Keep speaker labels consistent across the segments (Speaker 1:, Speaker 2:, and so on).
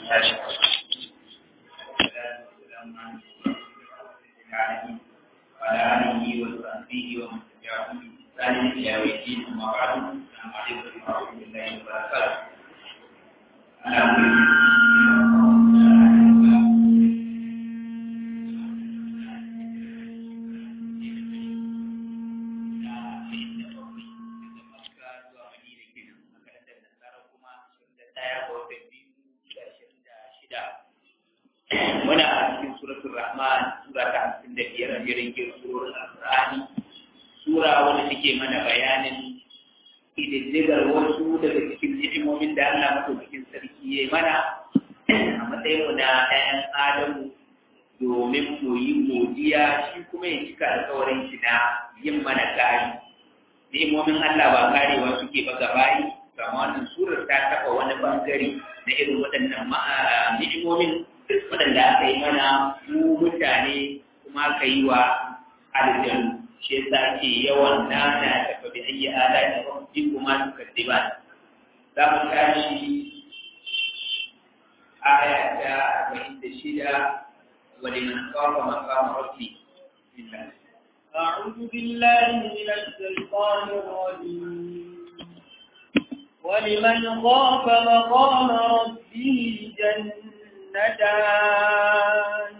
Speaker 1: tashi وعلى آله وصحبه ومن تبعهم بإحسان إلى يوم الدين أما بعد السلام عليكم ورحمة الله وبركاته muna a cikin suratul rahman sura ta hamsin da biyar a jirin surorin alqur'ani sura wanda take mana bayanin ƙididdigar wasu daga cikin ni'imomin da Allah madaukakin sarki ya mana a matsayin mu na ɗayan adamu domin mu yi godiya shi kuma ya cika alƙawarin shi na yin mana kari ni'imomin Allah ba karewa suke ba gabayi kama wannan surar ta taɓa wani bangare na irin waɗannan ni'imomin waɗanda aka yi mana mu mutane kuma aka yi wa aljanu shi yasa ke yawan nana da fa bi ayyi ala da rabbi kuma tukaddiban za mu tashi aya ta arba'in da shida wa liman khafa maqama rabbi billah
Speaker 2: أعوذ بالله من الشيطان الرجيم ولمن خاف مقام ربه جنتان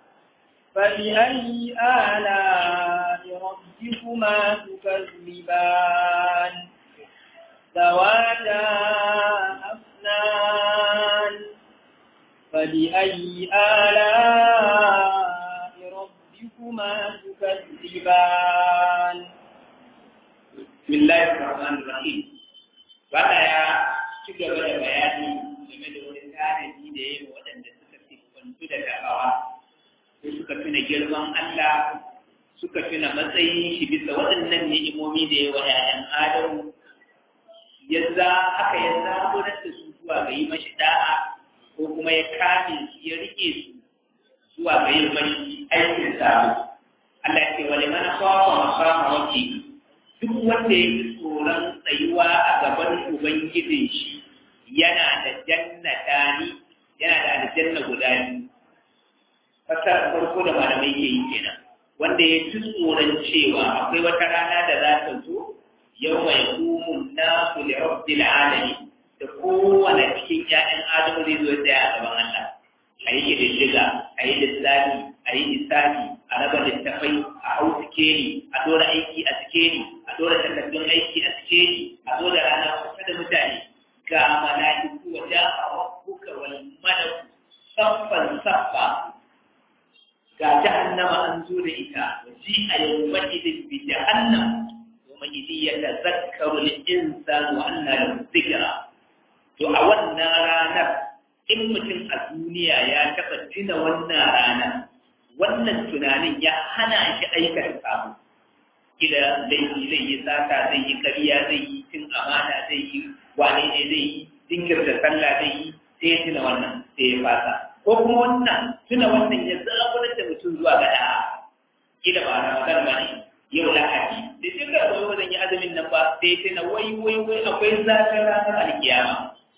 Speaker 2: فبأي آلاء ربكما تكذبان ذواتا أفنان فبأي آلاء ربكما تكذبان
Speaker 1: بسم الله الرحمن الرحيم Bada ya ci gaba da bayani game da wani tanadi da ya yi waɗanda suka siffantu da da'awa sai suka tuna girman Allah suka tuna matsayin shi bisa waɗannan ni'imomi da ya wa ‘ya'yan Adamu ya za aka ya zaburar da su zuwa ga yi mashi da'a ko kuma ya kame su ya rike su zuwa ga yin mashi aikin sabo. Allah ce wale mana kawo makama wake duk wanda ya yi tsoron tsayuwa a gaban Ubangijin shi yana da jannatani yana da aljanna guda biyu fasar farko da malamai ke yi kenan wanda ya ci tsoron cewa akwai wata rana da za ta zo yau mai hukumun na kuli rabbil alamin da kowane cikin ƴaƴan adamu zai zo tsaya a gaban Allah a yi ƙididdiga a yi lissafi a yi lissafi a raba littafai a hau sikeli a dora aiki a sikeli a dora takardun aiki a sikeli a zo da rana kusa da mutane ga mala'iku wa ja'a rabbuka wal malaku saffan saffa ga jahannama an zo da ita waji a yau majidin bi jahannam wa majidi ya tazakkaru al-insan wa anna lahu dhikra to a wannan ranar in mutum a duniya ya taɓa tuna wannan rana wannan tunanin ya hana shi aikata samu kila zai yi zai yi sata zai yi ƙarya zai yi cin amana zai yi wane ne zai yi jinkirta sallah zai yi sai ya tuna wannan sai ya fasa ko kuma wannan tuna wannan ya zaburar da mutum zuwa ga da'a kila ba na magana ba ne yau lahadi da sai ga wai wajen yi azumin nan ba sai tuna wai wai wai akwai zafin ranar alkiyama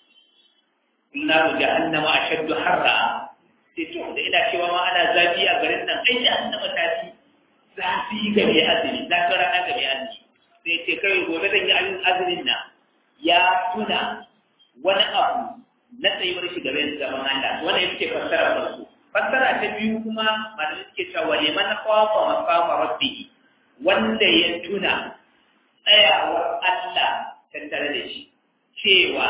Speaker 1: naru jahannama ashaddu harra sai to da ina cewa ma ana zafi a garin nan ai jahannama ta fi zafi ga mai azumi zafin rana ga mai azumi sai ce kai gobe zan yi azumin nan ya tuna wani abu na tsayuwar shi gaban gaban Allah wannan ita ce fassara farko fassara ta biyu kuma malamai suke cewa wa liman khafa maqama rabbih wanda ya tuna tsayawar Allah tattare da shi cewa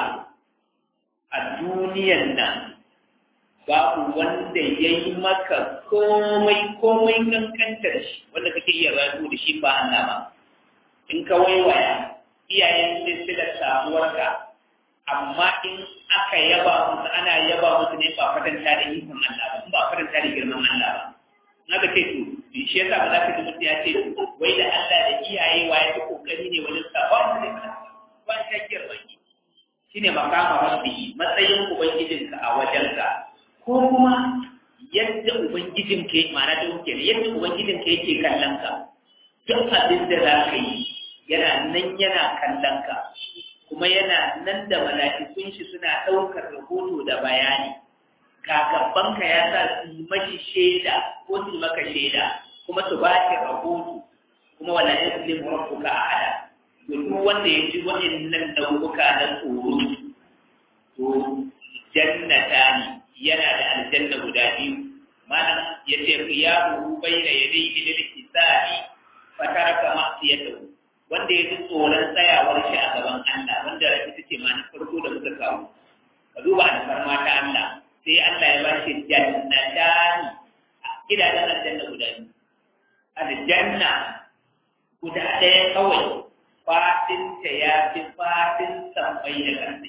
Speaker 1: a duniyan nan babu wanda ya yi maka komai komai kankantar shi wanda kake iya rayu da shi ba Allah ba in ka waiwaya iyayen silsilar samuwarka amma in aka yaba musu ana yaba musu ne ba fatanta da ikon Allah ba ba fatanta da girman Allah ba na ga ce to shi yasa ba za ka ji mutum ya ce wai da Allah da iyaye wa ya fi kokari ne wajen sa ba wanda ne ba ta girman ki shine makama rabbi matsayin ubangijinka a wajenka ko kuma yadda ubangijinka yake ma'ana da kuke ne yadda ubangijinka yake kallon ka duk abin da za ka yi yana nan yana kallon ka kuma yana nan da mala'ikun shi suna ɗaukar rahoto da bayani kagabanka ya sa su yi mashi shaida ko su yi maka shaida kuma su ba shi rahoto kuma wala ya zule rabbuka ahada duk wanda ya ji waɗannan nau'uka na tsoro to jannata ne yana da aljanna guda biyu malam ya ce qiyamu bayna yadayhi lil hisabi fataraka ma'siyatahu wanda ya ji tsoron tsayawar shi a gaban Allah wanda ita ce ma na farko da muka kawo ka duba alfarma ta Allah sai Allah ya bashi jannatani gidajen aljanna guda biyu aljanna guda ɗaya kawai fatinta ya fi fatin sammai da ƙarfi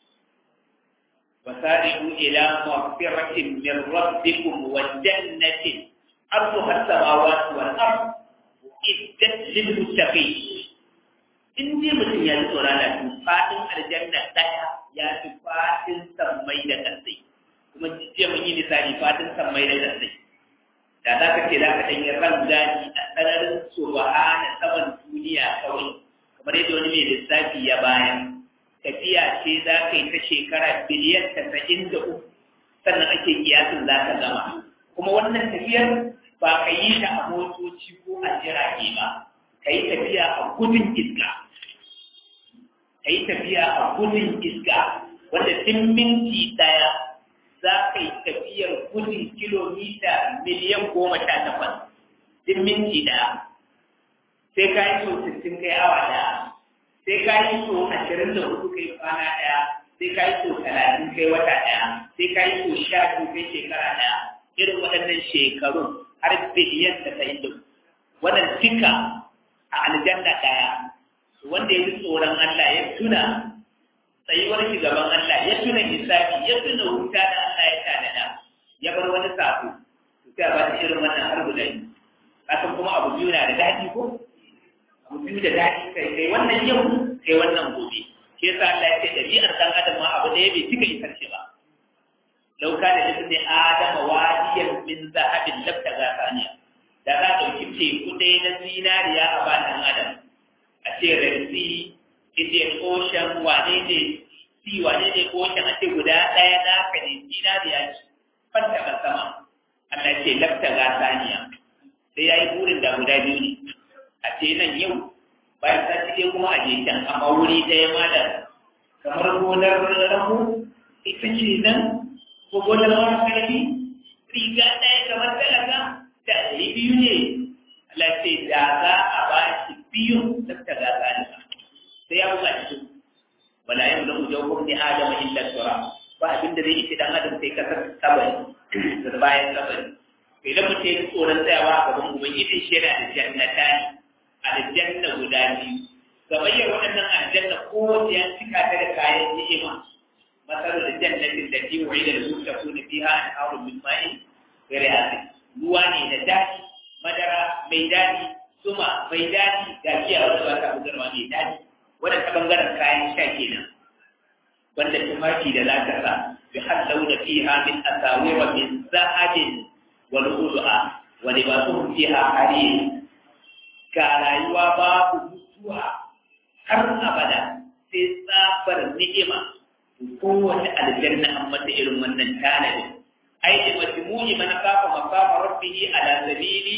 Speaker 1: وسارعوا إلى مغفرة من ربكم وجنة أرضها السماوات والأرض أعدت للمتقين in dai mutum ya ji tsoron da su fadin aljanna ɗaya ya fi fadin sammai da ƙasai kuma jiya mun yi misali fadin sammai da ƙasai da za ka ce za ka ɗanyi ran gani a tsananin subhana saman duniya kawai kamar yadda wani mai lissafi ya bayan tafiya ce za ka yi ta shekara biliyan tasa'in da uku sannan ake kiyasin za ka gama kuma wannan tafiyar ba ka yi ta a motoci ko a jirage ba ka yi tafiya a gudun iska ka yi tafiya a gudun iska wanda duk minti ɗaya za ka yi tafiyar gudun kilomita miliyan goma sha takwas duk minti ɗaya sai ka yi so sittin kai awa ɗaya sai ka yi so ashirin da hudu kai kwana ɗaya sai ka yi so talatin kai wata ɗaya sai ka yi so sha biyu kai shekara ɗaya irin waɗannan shekarun har biliyan da ta yi wannan duka a aljanna ɗaya wanda ya ji tsoron Allah ya tuna tsayuwar shi gaban Allah ya tuna hisabi ya tuna wuta da Allah ya tanada ya bar wani sako to sai ba shi irin wannan har guda biyu kasan kuma abu biyu na da daɗi ko abu biyu da daɗi kai kai wannan yau kai wannan gobe shi yasa Allah ya ce ɗabi'ar ɗan adam ma abu ɗaya bai cika isar shi ba lau kana da ibn adama wadiyan min zahabin labta ga saniya da za ka ɗauki teku ɗaya na zinariya a ba ɗan adam a ce renzi indian ocean wane ne si wane ne ocean a ce guda ɗaya na ka ne zinariya ce fanta ba sama Allah ce labta ga saniya sai ya yi burin da guda biyu ne a ce nan yau bayan ta cike kuma a je can amma wuri ɗaya ma da kamar gonar rahu ita ce nan ko gonar wani karfi riga ɗaya kamar talaka da ɗari biyu ne Allah ce da za a ba shi biyu labta ga saniya sai ya buga cikin wala yau da ujo ko ni adama illa sura ba abinda zai yi dan adam sai kasar sabari da bayan sabari to idan mutum ya tsoron tsayawa a gaban ubangiji shi yana da jannata ne aljanna guda biyu gamayyar waɗannan aljanna ko ya cika ta da kayan ni'ima masalu da jannatin da ti wa'ida da su ta kuna fiha an haru min ma'in gare asin ruwa ne da daɗi madara mai daɗi suma mai daɗi ga giya wanda ba ta bugarwa mai daɗi wanda ta bangaren kayan sha kenan wanda tufafi da za ta sa bi hallau da fiha min asawira min zahabin wal ul'a wa libasuhum fiha harir ga rayuwa babu mutuwa har abada sai tsafar ni'ima kowace aljanna an mata irin wannan tanadin ai da majmu'i man kafa maqama rabbihi ala sabili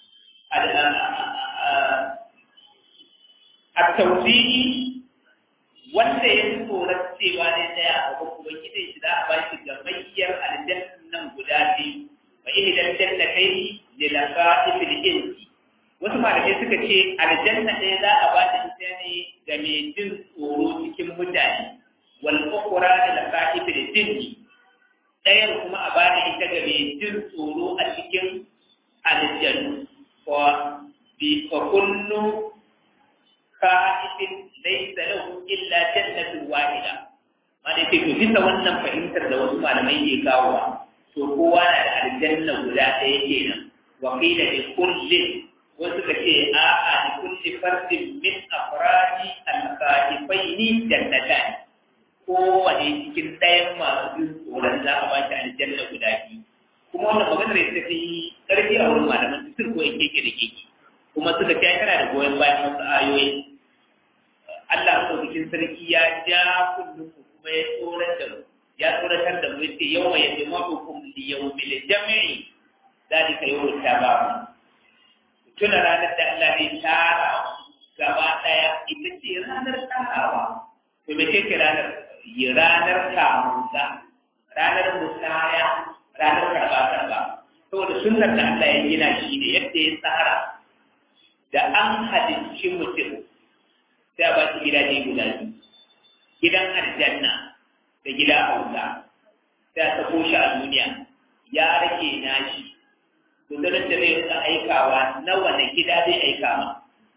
Speaker 1: at-tawfiqi wanda ya fi tsoron cewa ne tsaya a gaban ubangiji shi za a ba shi gamayyar aljannan guda biyu fa ihdan jannatai lilaqa'il insi wasu malamai suka ce aljanna ɗaya za a ba ta ita ne ga mai jin tsoro cikin mutane wal ukhra lil qa'ifil jinni ɗayan kuma a ba ta ita ga mai jin tsoro a cikin aljannu wa bi fa kullu qa'ifin laysa lahu illa jannatun wahida mana ce to bisa wannan fahimtar da wasu malamai ke kawowa to kowa na da aljanna guda ɗaya kenan wa qila li kullin wasu ka ce a'a da kulli fardin min afradi al-qaifaini jannatan kowane cikin ɗayan masu bin tsoron za a ba shi aljanna guda biyu kuma wannan maganar ita ta yi ƙarfi a wurin malaman su ko yake keke da keke kuma suka ce kana da goyon bayan wasu ayoyi Allah bikin sarki ya ja kullum kuma ya tsoron da mu ya tsoratar da mu yace yawma yajma'ukum li yawmil jam'i dalika yawmut tabaq tuna ranar da Allah ne tara gaba daya ita ce ranar tarawa to me ce ranar ranar kamunsa ranar musaya ranar karba karba saboda sunnar da Allah ya gina shi ne yadda ya tsara da an halicci mutum sai a ba shi gidaje guda biyu gidan aljanna da gida hausa sai a sako shi a duniya ya rage nashi gudunar da zai rika aikawa na wane gida zai aika ma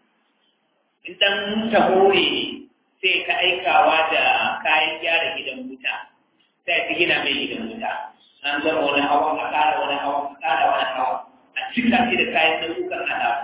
Speaker 1: in dan tahore ne sai ka aikawa da kayan gyara gidan wuta sai ka gina mai gidan wuta an zama wani hawa a ƙara wani hawa a ƙara wani hawa a cika shi da kayan nau'ukan alamu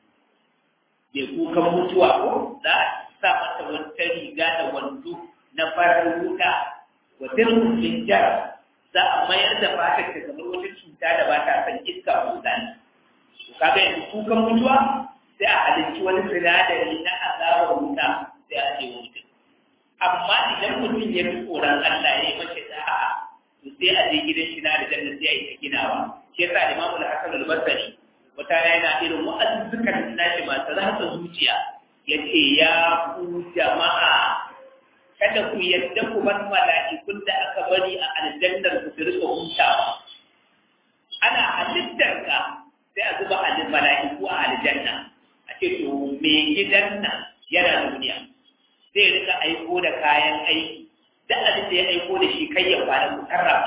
Speaker 1: mai kukan mutuwa ko za a sa mata wata riga da wando na farar wuta wa dirhum jar za a mayar da fatar ta zama wata cuta da ba ta san iska ko zani to kaga yanzu kukan mutuwa sai a halicci wani sinadari na azabar wuta sai a ce mutum amma idan mutum ya fi tsoron Allah ya yi mace da'a to sai a je gidan shi na da janna sai a yi ta ginawa shi yasa Imam Al-Hasan Al-Basri wata yana irin wa'azzukan nashi masu rasa zuciya yace ya ku jama'a kada ku yadda ku bar mala'ikun da aka bari a aljannar ku su rika hutawa ana halittar ka sai a zuba alin mala'iku a aljanna a ce to me gidan nan yana duniya zai rika aiko da kayan aiki da abin da ya aiko da shi kai ya kwana ku sarrafa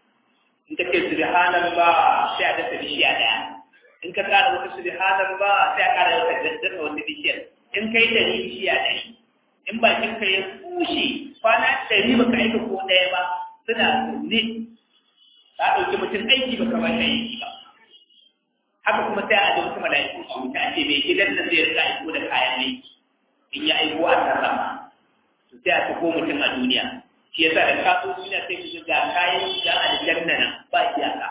Speaker 1: in ka ce subhanallah sai a dasa bishiya daya in ka kara wata subhanallah sai a kara wata dasa wata bishiyar in kai da bishiya ɗari in bakin ka ya kushe kwana ɗari baka aika ko ɗaya ba suna zaune ka ɗauki mutum aiki baka ba shi aiki ba haka kuma sai a da wasu mala'iku a wuta a ce mai gidan nan zai rika aiko da kayan aiki in ya aiko a sarrafa to sai a sako mutum a duniya shi yasa da ka zo duniya sai ka ga kayan da aljanna nan ba iyaka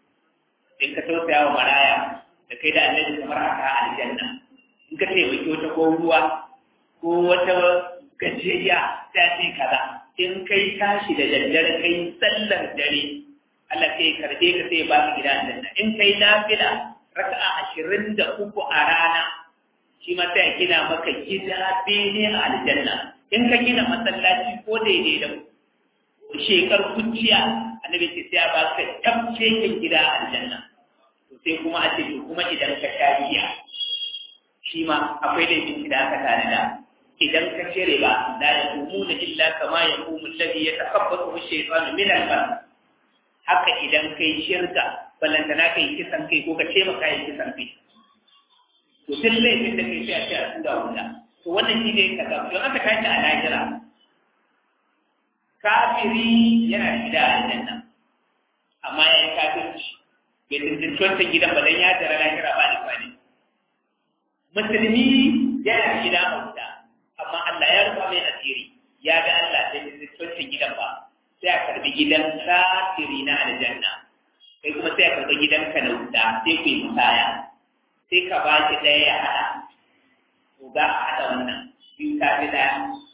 Speaker 1: in ka tausaya wa maraya da kai da annabi kamar haka a aljanna in ka taimaki wata ko ruwa ko wata gajeriya ta ce kaza in kai tashi da daddare kai sallar dare Allah sai karbe ka sai ba ka gida aljanna in kai nafila raka'a ashirin da uku a rana shi ma sai gina maka gida bene a aljanna in ka gina masallaci ko daidai da shekar kuciya annabi ce sai ba ka tabce gida a aljanna to sai kuma a ce to kuma idan ka sha biya shi ma akwai laifin da aka tanada idan ka cire ba la yaqumuna illa kama yaqumu alladhi yatakabbaru ash-shaytanu min al-mas haka idan kai shirka ballantana kai kisan kai ko ka ce maka yi kisan kai to duk laifin da kai sai a ce a tura wuta to wannan shi ne kaza don aka tashi a lahira kafiri yana da gida a aljanna amma ya yi kafirci bai tuntunci wancan gidan ba dan ya tara lahira ba da kwani musulmi yana gida a wuta amma Allah ya rufa mai asiri ya ga Allah bai tuntunci wancan gidan ba sai a karbi gidan kafiri na aljanna kai kuma sai a karbi gidanka na wuta sai ku yi musaya sai ka ba shi ɗaya ya haɗa to ga a haɗa wannan biyu ta fi ɗaya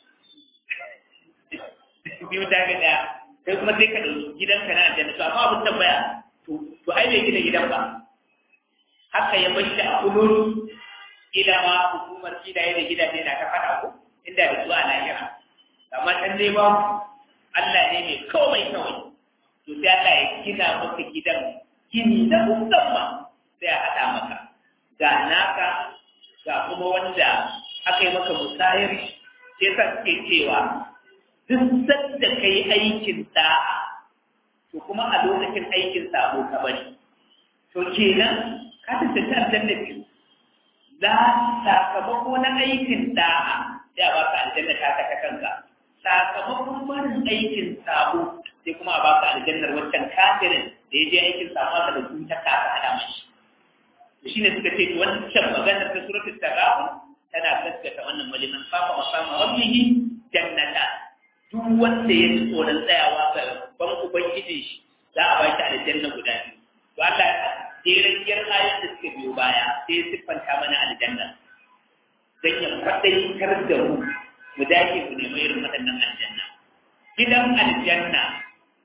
Speaker 1: biyu ta fi ɗaya kai kuma sai ka ɗauki gidanka na aljanna to amma abin tambaya to to ai bai gina gidan ba haka ya bashi a kulolu ila ma hukumar kidaye da gidaje na ta faɗa ko inda da su a lahira amma can dai ba Allah ne mai komai kawai to sai Allah ya gina maka gidan gini na musamman sai a haɗa maka ga naka ga kuma wanda aka yi maka musayar sai sa suke cewa duk sanda ka yi aikin da'a to kuma a lokacin aikin sabo ka bari to kenan ka tantance aljanna biyu za sakamako na aikin da'a sai a baka aljanna ta ta kanka sakamakon barin aikin sabo sai kuma a baka aljannar wancan kafirin da ya je aikin sabo da su ta kasa hada mashi shi ne suka ce wancan maganar ta suratul tagabun tana gaskata wannan maliman fafa masama rabbihi jannata duk wanda ya ji tsoron tsayawa ga ban ubangijin shi za a ba shi aljanna guda biyu to Allah jerajiyar ayat da suka biyo baya sai siffanta mana aljanna dan ya fadaitar da mu mu dace ku nemi irin waɗannan aljanna gidan aljanna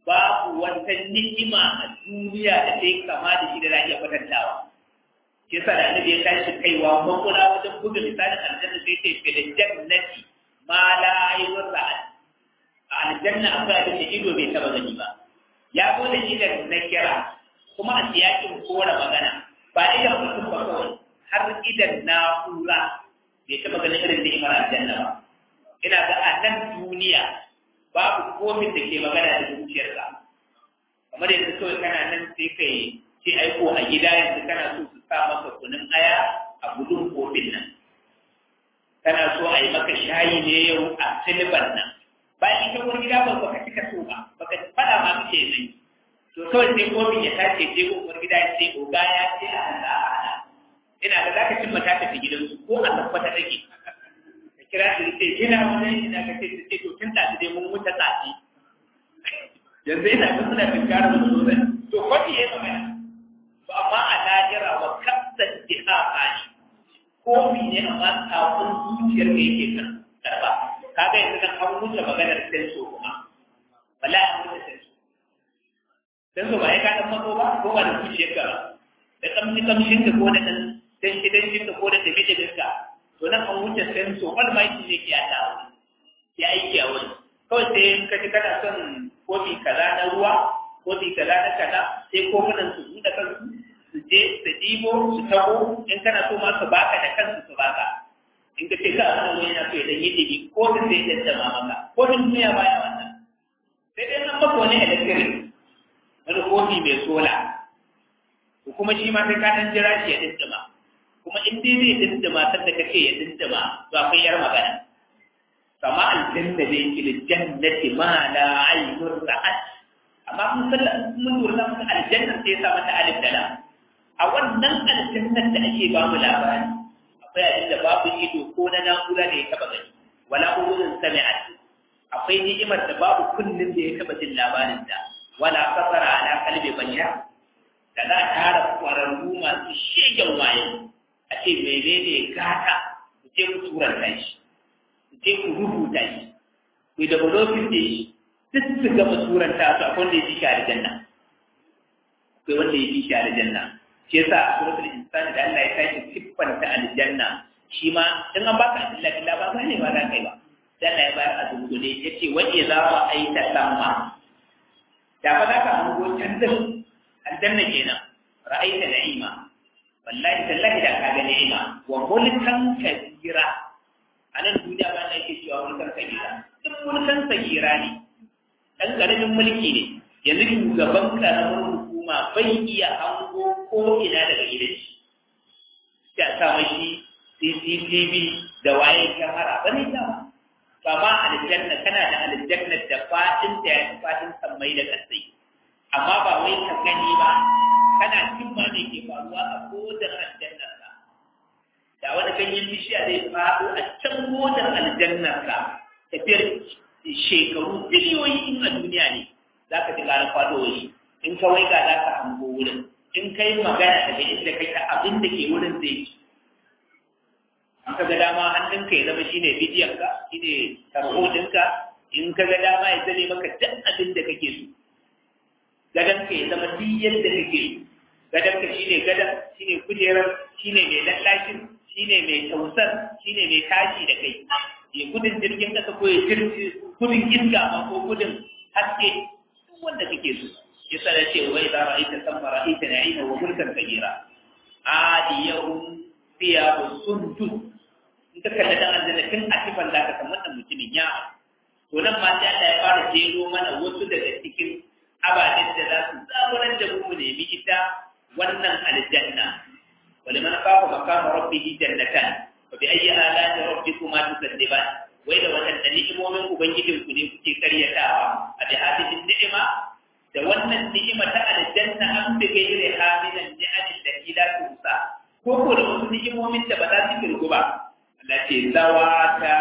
Speaker 1: babu wata ni'ima a duniya da ta yi kama da shi da za a iya kwatantawa shi yasa da annabi ya tashi kaiwa makula wajen buga misalin aljanna sai ce fi da jannati ma la ayyun ra'ad a aljanna akwai abin da ido bai taba gani ba ya zo da idan na kira kuma a siyakin kora magana ba idan mutum ba kawai har idan na'ura bai taba ganin irin ni'imar aljanna ba ina ga a nan duniya babu komin da ke magana da zuciyarka kamar yadda kawai kana nan sai kai ce aiko a gida yanzu kana so su sa maka kunun aya a gudun kofin nan kana so a yi maka shayi ne yau a silban nan bayan ita wani gida ba baka cika so ba baka fada ma kake zai to kawai sai kofin ya tace je ko wani gida ya ce oga ya ce a hada a hada ina ga zaka cimma ta tafi gidansu ko a tabbata take ka kira shi ce ina wani ina ka ce ce to tun da dai mun muta tsafi yanzu ina ga suna tinkara mu sosai to kwaci ya zama to amma a lahira wa kasan jihaqani kofi ne amma tsafin zuciyar da yake kan karba kaga yanzu kan an wuce maganar senso kuma wala an wuce senso senso ba ya ka dan mato ba ko ba da zuciyar ka da kamshi kamshin ka ko da dan dan shi dan shi ka ko da tafi da gaska to nan an wuce senso wal mai shi ne ke ya ta ya aiki a wani kawai sai in ka ji kana son kofi kaza na ruwa kofi kaza na kaza sai kofunan su buɗe kansu su je su ɗibo su taho in kana so ma su baka da kansu su baka in ka ce ka a nan wani na so ya dan yi ɗibi ko da sai ya jama maka ko da duniya baya wannan sai dai nan maka wani electric wani kofi mai sola ko kuma shi ma sai ka dan jira shi ya dindima kuma in dai zai dindima sanda kake ya dindima to akwai yar magana kama aljanna da yake da jannati ma la aynun ra'at amma mun sallah mun lura mun aljanna sai ya sa mata alif da lam a wannan aljannar da ake ba mu labari akwai abin da babu ido ko na na'ura da ya taba gani wala udun sami'at akwai ni'imar da babu kullun da ya taba jin labarin ta wala kafara ala qalbi bashar da za a tara kwararru masu shegen waye a ce menene gata ku je ku turanta shi ku je ku rubuta shi ku da bulofin da shi duk su gama turanta su akwai wanda ya ji shi a janna akwai wanda ya ji shi a janna shi yasa a suratul insani da Allah ya tashi siffanta aljanna shi ma in an baka illa billah ba gane ba za kai ba sai Allah ya bayar a dungule yace wa idza ra'aita lamma da fa za ka hango can din aljanna kenan ra'aita na'ima wallahi tallahi da ka ga ni'ima wa mulkan kabira anan duniya ba na yake cewa mulkan kabira duk mulkan sagira ne dan karamin mulki ne yanzu shugaban karamar hukuma bai iya hango ko ina daga gidan shi ya sa mashi CCTV da waye kyamara ba ne dama ba ma aljanna kana da aljanna da fadin da ya fadin sammai da kasai amma ba wai ka gani ba kana cin ma ne ke faruwa a kodar aljannar ka da wani ganyen bishiya zai faɗo a can kodar aljannar ka tafiyar shekaru biliyoyi in a duniya ne za ka ji ƙarar faɗo shi in ka waiga za ka hango wurin in ka yi magana daga inda kai ta abin da ke wurin zai ci in ka ga dama hannunka ya zama shine bidiyon ka shine tarho ɗinka in ka ga dama ya zame maka duk abin da kake so gadon ka ya zama duk yadda kake so gadon ka shine gadon shine kujerar shine mai lallashin shine mai tausar shine mai tashi da kai ya gudun jirgin ƙasa ko ya gudun iska ma ko gudun haske duk wanda kake so yasa da ce wai za ra'aita samma ra'aita na'ima wa mulkan kabira adiyahum thiyabu sundus in ka kalli dan aljanna tun a tifan da ka san wannan mutumin ya to nan ma sai Allah ya fara jero mana wasu daga cikin ababen da za su zaburar da mu nemi ita wannan aljanna ولمن خاف مقام ربه جنتان فبأي آلاء ربكما تكذبان wai da waɗanda ni'imomin Ubangijin ku ne kuke karyatawa a da hadin ni'ima da wannan ni'ima ta aljanna an bi gaire hamilan ni'amin da ila tusa ko ko da wasu ni'imomin da ba za su kirgu ba Allah ce zawata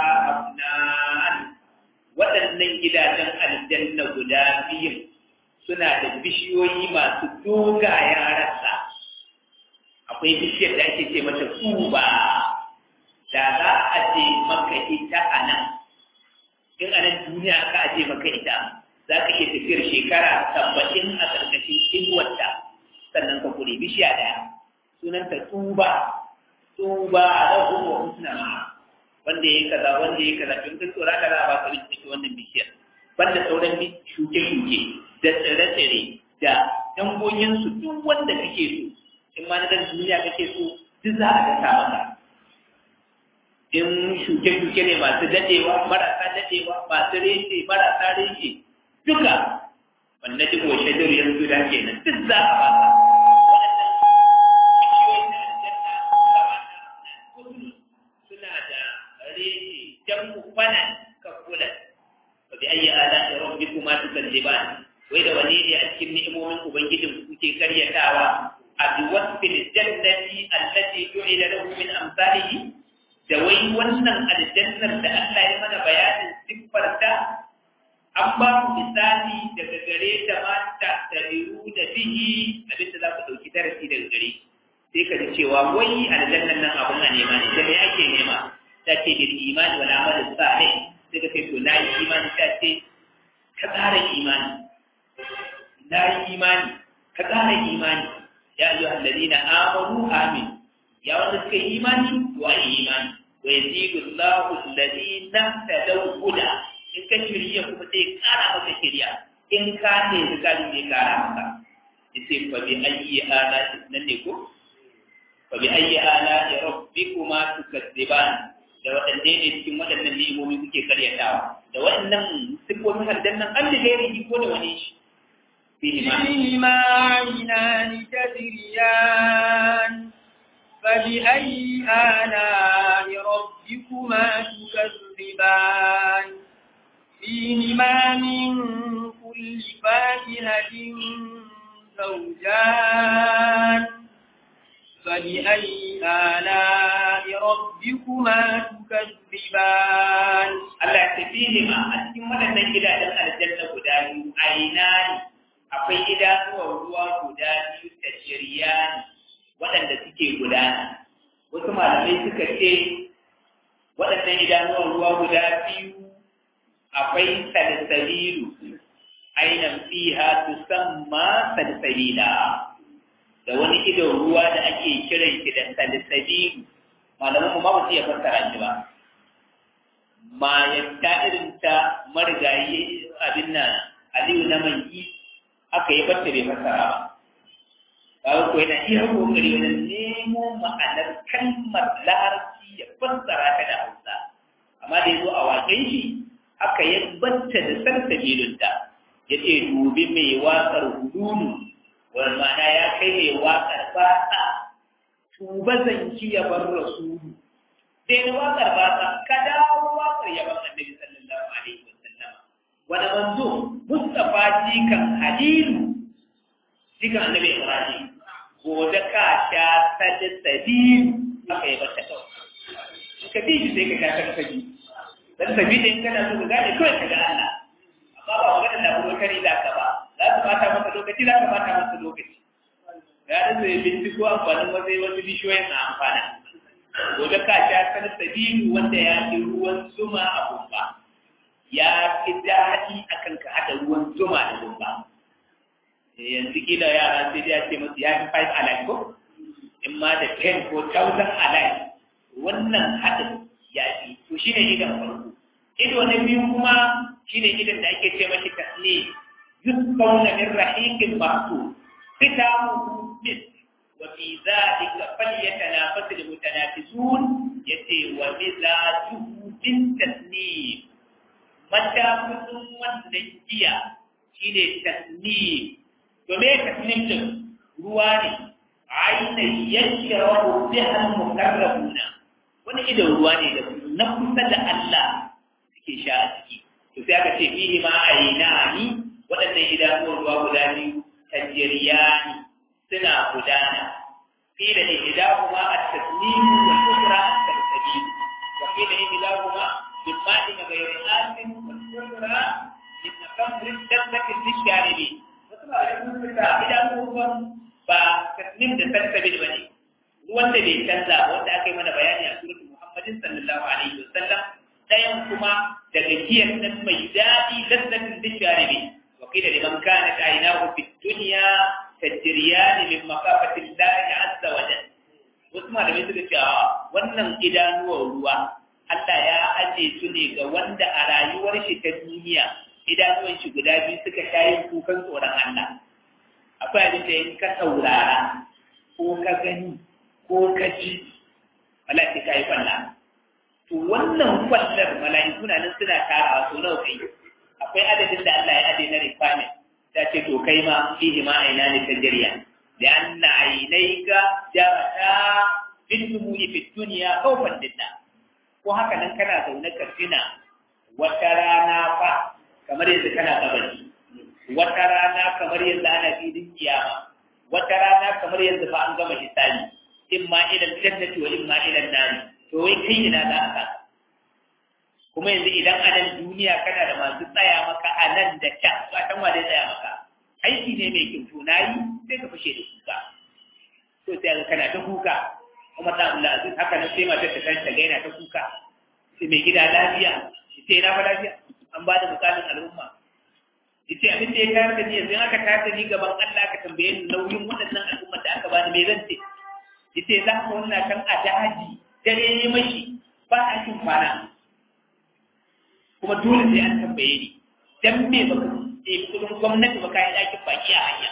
Speaker 1: abnan waɗannan gidajen aljanna guda biyu suna da bishiyoyi masu dogayen rassa akwai bishiyar da ake ce mata tuba da za a je maka ita a nan in a nan duniya aka aje maka ita za ka iya tafiyar shekara saba'in a ƙarƙashin inuwarta sannan ka kure bishiya ɗaya sunanta tuba tuba da kuma husna wanda ya kaza wanda ya kaza tun kan tsora kaza ba ka rinci wannan bishiyar banda sauran shuke-shuke da tsire-tsire da dangoginsu duk wanda kake so in ma na dan duniya kake so duk za a dasa maka in shuke-shuke ne masu dadewa marasa dadewa masu reshe marasa reshe duka wanda duk wa shajar yanzu da ke nan duk za a baka suna da reshe jan kufana ka kula wa bi ayyi ala rabbikuma tukadziban wai da wani ne a cikin ni'imomin ubangijin kuke karyatawa a biwasfil jannati allati ju'ila lahu min amsalihi da wai wannan aljannar da Allah ya mana bayanin siffarta an ba ku misali daga gare ta mata da biyu da bihi abinda za ku ɗauki darasi daga gare sai ka ji cewa wai aljannar nan abun a nema ne da me ake nema ta ce bil imani wal amal salih sai ka ce to na yi imani ta ce ka ƙara imani na yi imani ka ƙara imani ya ayyuha alladhina amanu amin ya wanda suka yi imani wa imani wa yazidu Allahu alladhina tadaw huda in ka shirya kuma sai ƙara maka shirya in ka ne zakali ne ƙara maka yace fa bi ayyi ala nan ne ko fa bi ayyi ala rabbikuma tukadziban da waɗanne ne cikin waɗannan ni'imomi kuke karyatawa da waɗannan sifofin aljannan an da gairi ko da wani shi
Speaker 2: فيهما عينان تجريان فبأي آلاء ربكما تكذبان فيهما من كل فاكهة زوجان فبأي آلاء ربكما تكذبان
Speaker 1: Allah ta fihima a cikin waɗannan gidajen aljanna guda biyu ainani akwai idanuwar ruwa guda biyu da shiryani waɗanda suke gudana wasu malamai suka ce waɗannan idanuwar ruwa guda biyu akwai salsalilu ainan fiha tusamma salsalila da wani idon ruwa da ake kiran shi da salsalilu malaman mu ma ba su iya fassara shi ba ma yadda irin ta marigayi abin nan aliyu na manki aka yi bata bai fassara ba ba ko yana iya kokari wajen nemo ma'anar kalmar larabci ya fassara ta da hausa amma da yazo a waken shi aka yi bata da sarsabilunta ya ce dubi mai waƙar hudunu wani ma'ana ya kai mai waƙar bata tuba zanki ya bar rasulu sai na waƙar bata ka dawo waƙar ya bar annabi sallallahu alaihi wasallam wani manzo mustafa jikan halilu jikan annabi ibrahim gobe ka sha sadisabilu aka yi bata kawai ka bi shi sai ka sha sadisabilu dan sabi da in kana so ka gane kawai ka ga Allah amma ba magana da kuma kari da ka ba za ka bata maka lokaci za ka bata maka lokaci ya da zai binciko amfanin wasu wasu bishiyoyin na amfana gobe ka sha sanar sabilu wanda ya fi ruwan zuma a gumba ya fi daɗi akan ka haɗa ruwan zuma da gumba yanzu kila yara sai dai ya ce masu ya fi five alive ko in ma da ten ko thousand alive wannan haɗin ya fi to shi ne idan farko ido na biyu kuma shi ne idan da ake ce mashi tasne yusfauna min rahiqin mahsud fitamu mis wa fi dhalika falyatanafasu almutanafisun yace wa mizajuhu bin tasnim mata kudin wannan giya shine tasnim to me tasnim din ruwa ne aina yashrabu biha almuqarrabuna wani idan ruwa ne da na kusa da Allah suke sha a ciki to sai aka ce fihi ma ainani waɗannan idanuwan ruwa guda biyu tajriyani suna gudana qila ihdahuma at-tasnim wa al-ukhra at-tasbih wa qila ihdahuma bimma'in ghayri asin wa al-ukhra min kamrin dabbati lisharibi wasu ba da idanuwan ba tasnim da tasbih bane ruwan da bai canza wanda aka yi mana bayani a suratul Muhammadin sallallahu alaihi wasallam ɗayan kuma daga giyar nan mai daɗi lazzatin da sharibi وقيل لمن كانت عيناه في الدنيا تجريان من مخافة الله عز وجل wasu malamai suka ce wannan idanuwar ruwa Allah ya aje su ne ga wanda a rayuwar shi ta duniya idanuwan shi guda biyu suka shayin kukan tsoron Allah akwai abin da in ka saurara ko ka gani ko ka ji wala sai ka yi kwalla to wannan kwallar mala'iku na nan suna tarawa so nawa kai akwai adadin da Allah ya ade na requirement ta ce to kai ma fihi ma aina ne tajriya da anna ainaika jarata bil dumu'i fi dunya khawfan lillah ko haka nan kana zaune ka tuna wata rana fa kamar yanzu kana kabari wata rana kamar yanzu ana filin kiyama wata rana kamar yanzu fa an gama hisabi in ma ila jannati wa in ma ila nari to wai kai ina za a saka kuma yanzu idan a nan duniya kana da masu tsaya maka a nan da can ba san wa zai tsaya maka aiki ne mai kyau to nayi sai ka fashe da kuka to sai ga kana ta kuka kuma ta Allah aziz haka nan sai matar ta kanta ga yana ta kuka sai mai gida lafiya sai ina fa lafiya an ba da misalin al'umma yace abin da ya tayar da ni yanzu aka tayar da ni gaban Allah ka tambaye ni nauyin waɗannan al'umma da aka bani me zan ce yace za ka wannan kan a daji dare ne mashi ba a cin kwana kuma dole sai an tambaye ni dan me baka ce kudin gwamnati baka yi ɗakin baki a hanya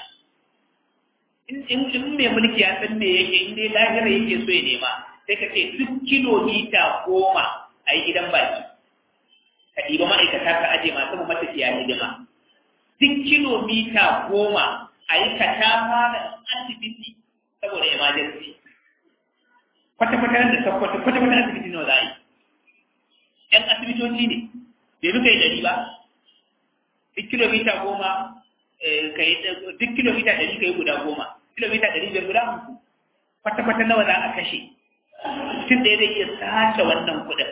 Speaker 1: in in mai mulki ya san me yake in dai lahira yake so ya nema sai ka ce duk kilomita goma a yi gidan baki ka ɗiba ma'aikata ka aje masu matafiya hidima duk kilomita goma a yi katama da asibiti saboda emergency kwata-kwata da sakwata kwata-kwata asibiti nawa za a yi ‘yan asibitoci ne bai muka yi dari ba duk kilomita goma duk kilomita dari ka yi guda goma kilomita dari biyar guda hamsin kwata-kwata nawa za a kashe mutum da ya zai iya sace wannan kuɗin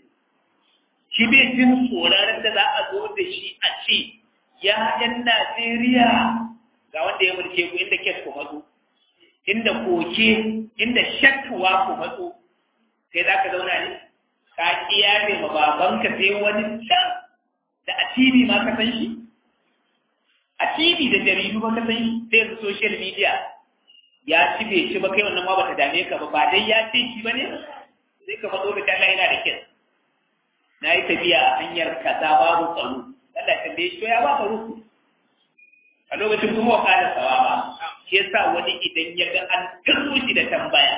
Speaker 1: shi bai jin tsoron da za a zo da shi a ce ya ‘yan Najeriya ga wanda ya mulke ku inda kes ku matso, inda koke, inda shakkuwa ku matso, sai za ka zauna ne, ka kiyaye ma babanka sai wani can da a TV ma ka san shi? A TV da jaridu ba ka san shi sai yanzu social media ya ci bai ci ba kai wannan ma ba ta dame ka ba, ba dai ya ce shi ba ne? Sai ka matso da talla yana da kes. Na yi tafiya a hanyar kaza babu tsaro. Allah tambaye shi ya ba ka ruku a lokacin kuma wa kada sawaba shi yasa wani idan ya ga an kirro shi da tambaya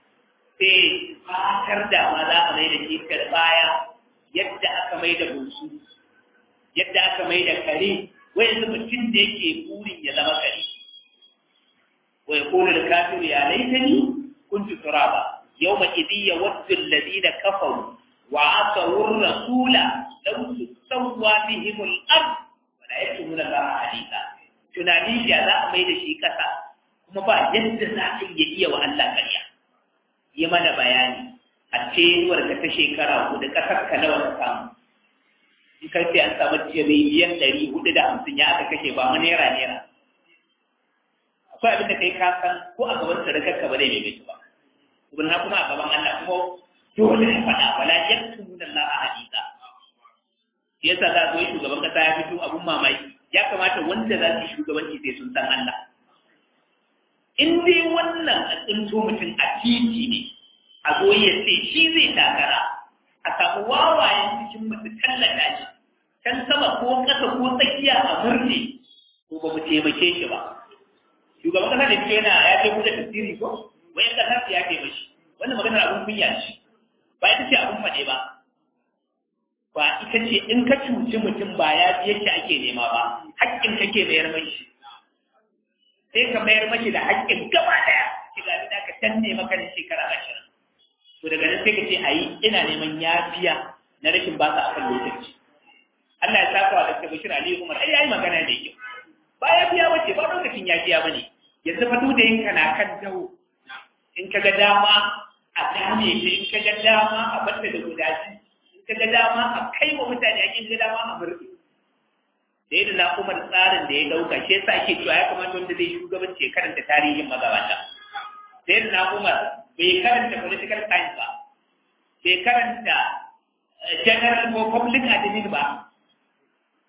Speaker 1: sai fatar da ma za a mai da shi baya yadda aka mai da bunsu yadda aka mai da kare wai yanzu mutum da yake burin ya zama kare wa yaqulu al-kafiru ya laitani kuntu turaba yawma idhi yawaddu alladhina kafaru wa asawu ar-rasula law tusawwa bihim al-ard wa la yaktumuna Allah haditha tunani ya za a mai da shi kasa kuma ba yadda za a iya iya wa Allah ƙarya yi mana bayani a cewar ka ta shekara hudu kasar ka nawa ka samu in kai sai an samu tiriliyan ɗari hudu da hamsin ya aka kashe ba mu naira naira akwai abin da kai ka san ko a gaban sadakar ka ba zai mai ba kuma kuma a gaban Allah kuma dole ya faɗa wala yaktumuna Allah haditha yasa za zo shugaban kasa ya fito abun mamaki ya kamata wanda za su shugabanci sai sun san Allah in dai wannan a tsinto mutum a titi ne a zo ya ce shi zai takara a samu wawayen cikin masu tallata shi can sama ko ƙasa ko tsakiya a murne ko ba mu taimake shi ba shugaban kasa da fito yana ya ce kuda tasiri ko wayan kasa su ya kai mashi wannan maganar abun kunya ce ba ita ce abun faɗe ba ba ita ce in ka cuci mutum ba ya fi yake ake nema ba haƙƙin kake mayar mashi sai ka mayar mashi da haƙƙin gaba ɗaya ki ga da ka danne maka da shekara ashirin to daga nan sai ka ce ayi ina neman yafiya na rashin ba ka akan lokaci Allah ya saka wa Dr. Bashir Ali Umar ai yayi magana da yake ba yafiya bace ba lokacin yafiya bane yanzu fa da yinka na kan dawo in ka ga dama a dame shi in ka ga dama a batta da gudaji ka ga dama a kai wa mutane ake ga dama a murɗe da yadda na kuma tsarin da ya dauka shi yasa ake cewa ya kamata wanda zai shugabanci ya karanta tarihin magabata da yadda na kuma bai karanta political science ba bai karanta general ko public admin ba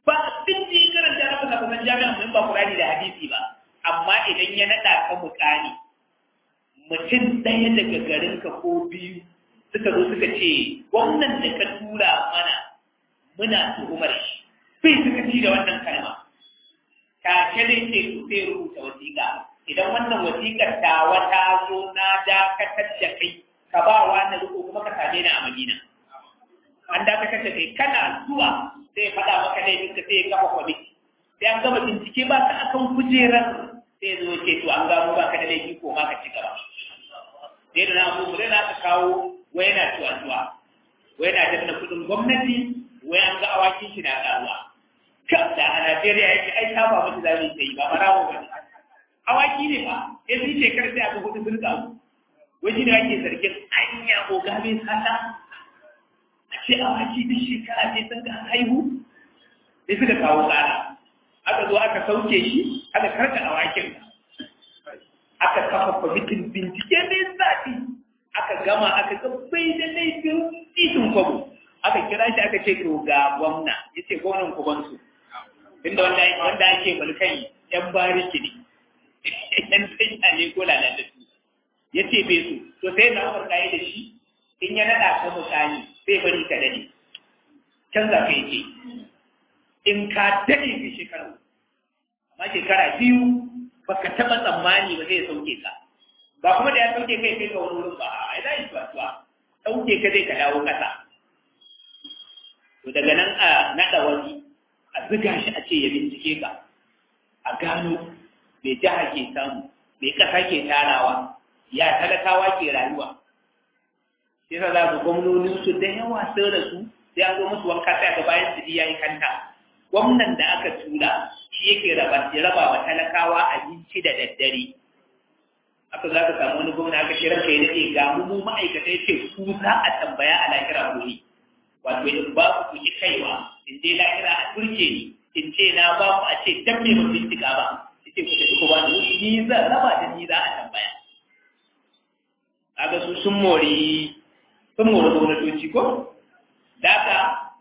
Speaker 1: ba abin da ya karanta na kusa kusan jami'an mun ba Qur'ani da hadisi ba amma idan ya naɗa ka mukani mutum ɗaya daga garinka ko biyu suka zo suka ce gwamnan da ka tura mana muna tuhumar shi bai suka ci da wannan kalma take ne ce su sai rubuta wasiƙa idan wannan wasiƙar ta wata zo na dakatar da kai ka ba wa na riko kuma ka same ni a Madina an dakatar da kai kana zuwa sai faɗa maka laifin ka sai ya kafa kwamiti sai an gama bincike ba ka akan kujerar sai zo ce to an gano ba ka da laifi ko ma ka ci gaba sai da na abu da na ka kawo wai yana tuwa-tuwa wai yana danna kuɗin gwamnati wai an ga awakin shi na ƙaruwa da a Najeriya yake ai ta ba mutu zamu yi ba barawo ba awaki ne ba ya fi shekar sai aka hudu sun kawo wai ne ake zargin anya ko gabe sata a ce awaki duk shekara sai sun ga haihu sai suka kawo tsara aka zo aka sauke shi aka karka awakin aka kafa kwamitin bincike mai zafi aka gama aka ga bai da laifin titin kwabo aka kira shi aka ce to ga gwamna ya ce gwamnan kubansu inda wanda wanda ake mulkai yan bariki ne yan tsanya ne ko lalatattu ya ce bai su to sai na umar kayi da shi in ya naɗa ka mutane sai bari ka dade canza ka yake in ka dade ka shekaru amma shekara biyu baka taɓa tsammani ba zai sauke ka ba kuma da ya sauke kai kai ka wani wurin ba a ina yi tuwa sauke ka zai ka dawo ƙasa to daga nan a naɗa wani a ziga shi a ce ya bincike ka a gano mai jiha ke samu mai ƙasa ke tarawa ya talakawa ke rayuwa sai sa za ku gwamnonin su da yawa sun rasu sai an zo musu wanka sai ga bayan su ya yi kanta gwamnan da aka tura shi yake raba raba wa talakawa abinci da daddare aka za ka samu wani gwamna aka ce ranka ya daɗe ga mu mu ma'aikata ya ce ku za a tambaya a lahira gobe wato in ba ku ki kaiwa in je lahira a turke ni in ce na ba ku a ce dan me ba bincika ba ce ku tafi ku ba ni ni zan raba da ni za a tambaya kaga su sun mori sun mori gwamnatoci ko daga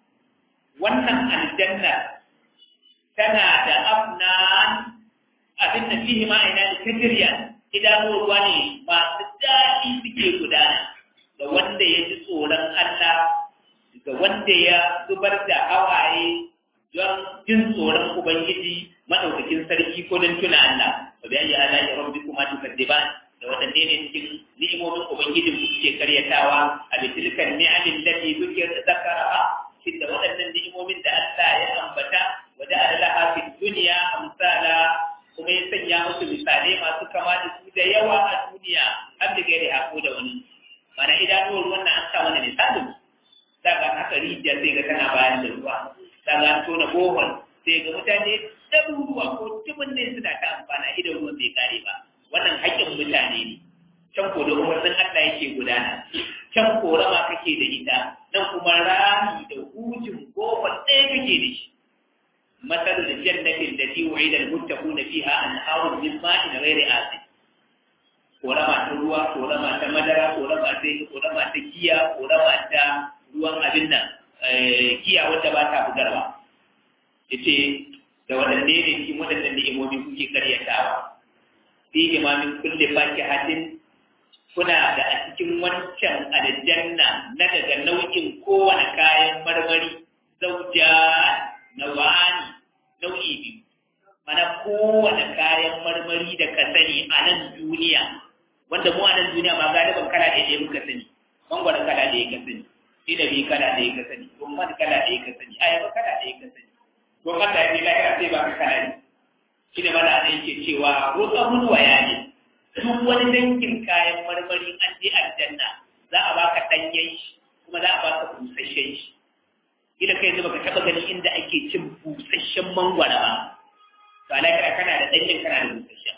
Speaker 1: wannan aljanna tana da afnan abin da fihi ma ina da tajriya idanuwar ruwa ne masu daɗi suke gudana da wanda ya ji tsoron Allah ga wanda ya zubar da hawaye don jin tsoron Ubangiji maɗaukakin sarki ko don tuna Allah wa bi ayi ala ya rabbi kuma tukaddiban da waɗanne ne cikin ni'imomin Ubangijin ku suke karyatawa a bitilkan ni'amin lati kuke zakara shin da waɗannan ni'imomin da Allah ya ambata wa da Allah fi duniya amsala kuma ya sanya musu misalai masu kama da su da yawa a duniya har da gairi hako da wani mana idanuwar ruwan na an sa wani misalin daga haka rijiya sai ga tana bayan da ruwa daga an tona bohol sai ga mutane ɗaruruwa ko tubin ne suna ta amfana idan ruwan bai kare ba wannan haƙƙin mutane ne can ko da umarnin Allah yake gudana can korama kake da ita nan kuma rami da hujin bohol ɗaya kake da shi مثل الجنة التي وعد المتقون فيها أنهار من ماء غير آسن ولما تروى ولما تمدرى ولما ولما تكيا ولما تا ruwan abin nan kiya wadda ba ta bugarwa yace da wadanne ne cikin wadannan ni'imomi kuke karyatawa fi imamin kulli fakihatin kuna da a cikin wancan aljanna na daga nau'in kowane kayan marmari zauja na wani nau'i biyu mana kowane kayan marmari da ka sani a nan duniya wanda mu a nan duniya ma galiban kala ɗaya ɗaya muka sani mangwaro kala ɗaya ka sani inabi kala ɗaya ka sani rumman kala ɗaya ka sani ayaba kala ɗaya ka sani ko Allah ya ce lahira sai ba ka kala ne shi ne mana da yake cewa rutsamun waya ne duk wani dangin kayan marmari an je aljanna za a baka ɗanyen shi kuma za a baka busasshen shi ila kai yanzu baka taba ganin inda ake cin busasshen mangwara ba to alakira kana da danyen kana da busasshen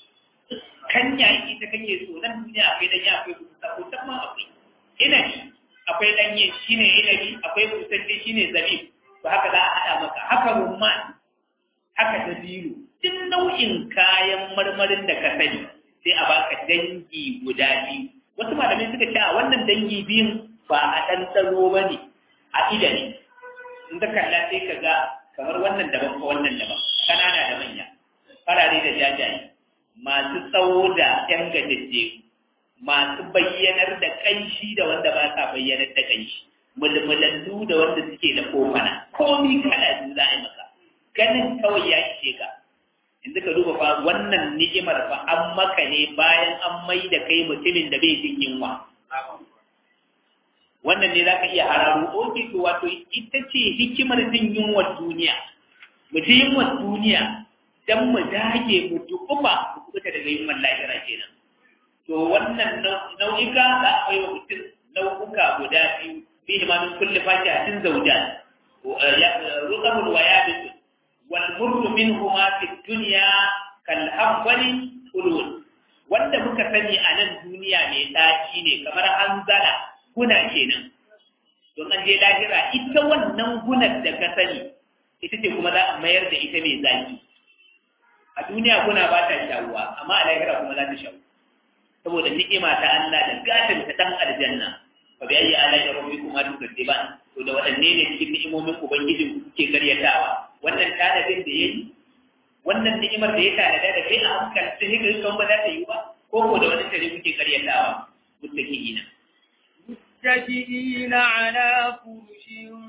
Speaker 1: kanya ita kake so nan duniya akwai danya akwai busa ko ma akwai inabi akwai danye shine inabi akwai busasshe shine zabib to haka za a hada maka haka rumman haka dabino duk nau'in kayan marmarin da ka sani sai a baka dangi guda biyu wasu malamai suka ce a wannan dangi biyun ba a ɗanɗano ba ne a ida ne in ka kalla sai ka ga kamar wannan daban ko wannan daban kanana da manya farare da jajaye masu tsawo da yan gajajje masu bayyanar da kanshi da wanda ba sa bayyanar da kanshi mulmulallu da wanda suke da kofana komi kada za a yi maka ganin kawai ya ishe ka yanzu ka duba fa wannan ni'imar fa an maka ne bayan an mai da kai mutumin da bai jin yunwa wannan ne zaka iya hararo oke to wato ita ce hikimar jin yunwar duniya mu ji yunwar duniya dan mu dage mu dukufa mu kuka daga yunwar lahira kenan to wannan nau'ika za a bai wa mutum nau'uka guda biyu fihi ma min kulli fakihatin zawjan rukabun wa yabisun wal murru minhuma fi dunya kal habwali ulul wanda muka sani a nan duniya mai ɗaci ne kamar hanzala guna kenan don an je lahira ita wannan gunar da ka sani ita ce kuma za a mayar da ita mai zaki a duniya guna ba ta shawuwa amma a lahira kuma za ta shawu saboda ni'ima ta Allah da gatin ta dan aljanna fa bi ayyi ala'i rabbikuma tukadiban to da wadanne ne cikin ni'imomin ubangijin kuke karyatawa wannan tanadin da yayi wannan ni'imar da ya tanada da kai a hankali sai hikar kan ba za ta yi ba ko ko da wani tare kuke karyatawa muttaqiina
Speaker 2: متكئين على فرش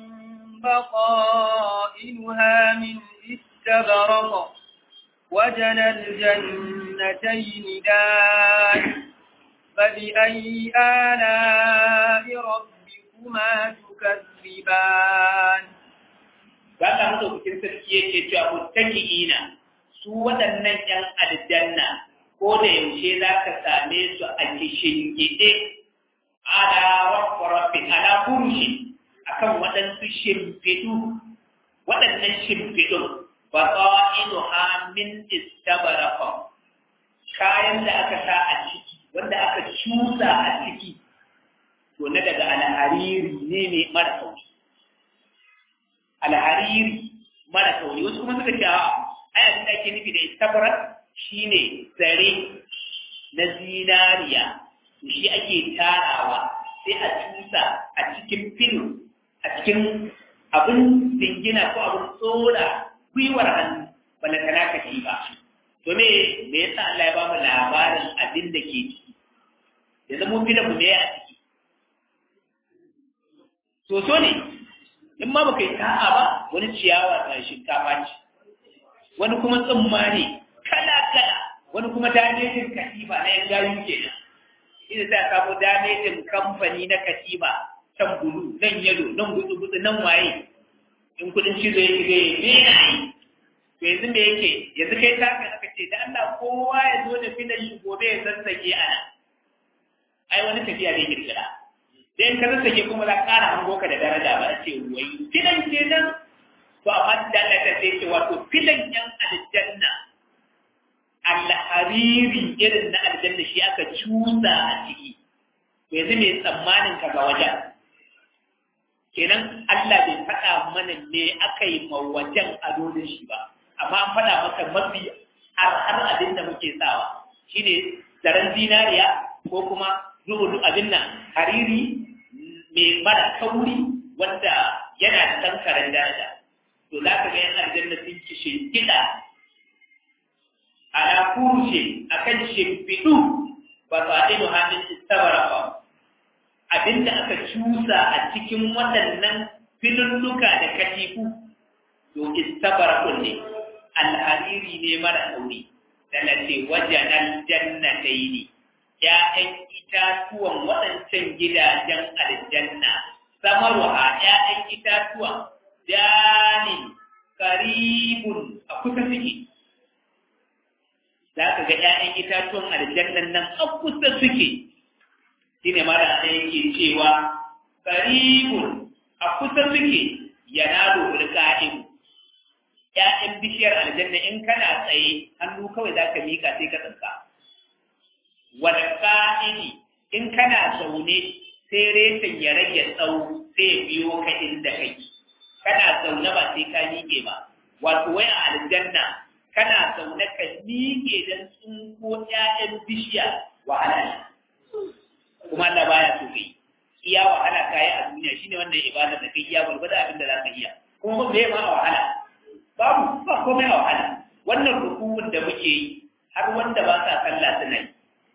Speaker 2: بقائنها من استبرق وجنى الجنتين دان فبأي آلاء ربكما تكذبان
Speaker 1: ba ka haka kukin sarki yake cewa muttaqiina su waɗannan ƴan aljanna ko da yaushe za ka same su a kishin gide ala rabbi ala kurshi akan waɗansu shimfiɗu waɗannan shimfiɗun ba ƙa'idu ha min istabarafa kayan da aka sa a ciki wanda aka cusa a ciki to na daga alhariri ne mai mara kauri alhariri mara kauri wasu kuma suka ce a ayatun da ake nufi da istabarak shine zare na zinariya shi ake tarawa sai a cusa a cikin filo a cikin abin dingina ko abin tsora gwiwar hannu bala kana ka ci ba to me me yasa Allah ya ba mu labarin abin da ke ciki yanzu mun fi da mu ne a ciki soso ne in ma baka yi ta'a ba wani ciyawa ta shinkafa ce wani kuma tsumma ne kala kala wani kuma damejin katifa na yan gayu kenan ina za ka samu damejin kamfani na katifa can bulu nan yalo nan gudu gudu nan waye in kudin cizo ya shiga ya me na yi to yanzu me yake yanzu kai ta ka aka ce da Allah kowa ya zo da filan shi gobe ya sassake a nan ai wani tafiya zai kirkira dan ka sassake kuma za ƙara hango ka da daraja ba ce wai filan kenan to amma da Allah ta ce wato filan yan aljanna alhariri irin na aljanna shi aka cusa a ciki yanzu mai tsammanin ka ga wajen kenan Allah bai faɗa mana me aka yi ma wajen ado da shi ba amma an faɗa maka mafi har har abin da muke sawa shine zaren zinariya ko kuma zuwa abin nan hariri mai mara kauri wanda yana da tankaran daraja to za ka ga yan aljanna sun ki shimfiɗa ala kurushe akan shimfiɗu ba sa ido hannun istabara ba abinda aka cusa a cikin waɗannan filulluka da katifu to istabara kunne alhariri ne mara kauri da na ce wajen aljannatai ne ‘ya'yan itatuwan waɗancan gidajen aljanna samarwa ‘ya'yan itatuwan danin karibun a kusa suke za ka ga ‘ya'yan itatuwan aljannan nan a kusa suke shi ne mara da yake cewa karibun a kusa suke yana domin ka'in ‘ya'yan bishiyar aljanna in kana tsaye hannu kawai za ka miƙa sai ka tsanka wal ka'ini in kana zaune sai reshen ya rage tsawo sai ya biyo ka inda kake kana zaune ba sai ka miƙe ba wato wai a aljanna kana zaune ka miƙe don tsunko ƴaƴan bishiya wahala ne kuma Allah baya so kai iya wahala kayi a duniya shine wannan ibada da kai iya gurgurda abin da za ka iya kuma me ma wahala babu ba komai a wahala wannan rukun da muke yi har wanda ba sa sallah suna yi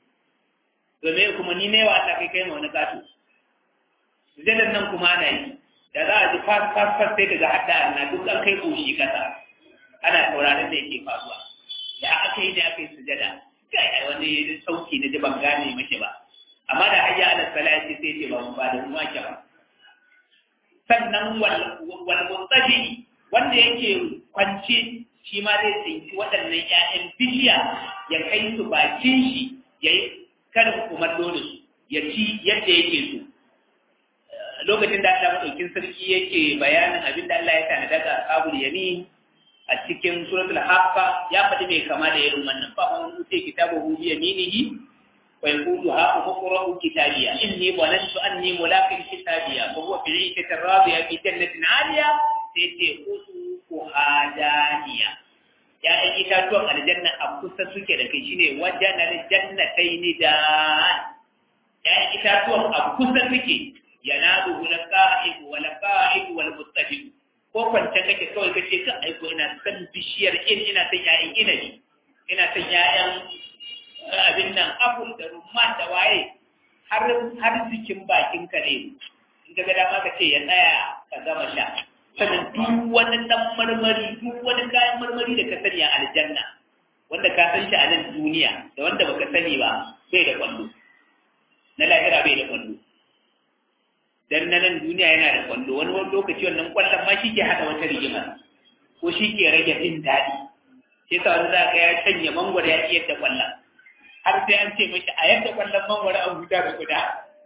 Speaker 1: domin kuma ni ne wa Allah kai kai ma wani gato sujadan nan kuma ana yi da za a ji fas fas fas sai daga hadda na duk an kai koshi kasa ana tauraron da yake faruwa da aka yi da aka yi sujada kai ai wani sauki na ji ban gane mashi ba amma da hayya ala salati sai ce ba mu ba da mu ake ba sannan wal wal mutaji wanda yake kwance shi ma zai tsinci waɗannan ƴaƴan bishiya ya kai su bakin shi ya yi karin kumallo da su ya ci yadda yake so lokacin da Allah madaukin sarki yake bayanin abin da Allah ya tanada ga ashabul yamin a cikin suratul haqqa ya faɗi mai kama da irin wannan fa man uti kitabahu bi yaminihi wa yaqulu ha uqra'u kitabiya inni walantu anni mulaqin kitabiya fa huwa fi 'ishatin radiya fi jannatin 'aliya sai ce utu hadaniya ya ɗan itatuwan aljanna a kusa suke da kai shine wajen aljannataini da ya itatuwan a kusa suke yanaluhu laqa'ib wa laqa'ib wal muttafiq ko kwance kake kawai kace ka aiko ina san bishiyar in ina san yayin inabi ina san yayan abin nan apple da rumman da waye har har jikin bakin ka ne in ka ga dama ka ce ya tsaya ka gama sha sannan duk wani dan marmari duk wani kayan marmari da ka sani a aljanna wanda ka san shi a nan duniya da wanda baka sani ba bai da kwallo na lahira bai da kwallo dan na nan duniya yana da kwallo wani wani lokaci wannan kwallon ma shi ke hada wata rigima ko shi ke rage jin daɗi sai sa wani za ka ya canya mangwaro ya iya da kwallon har sai an ce mashi a yadda kwallon mangwaro an huta da guda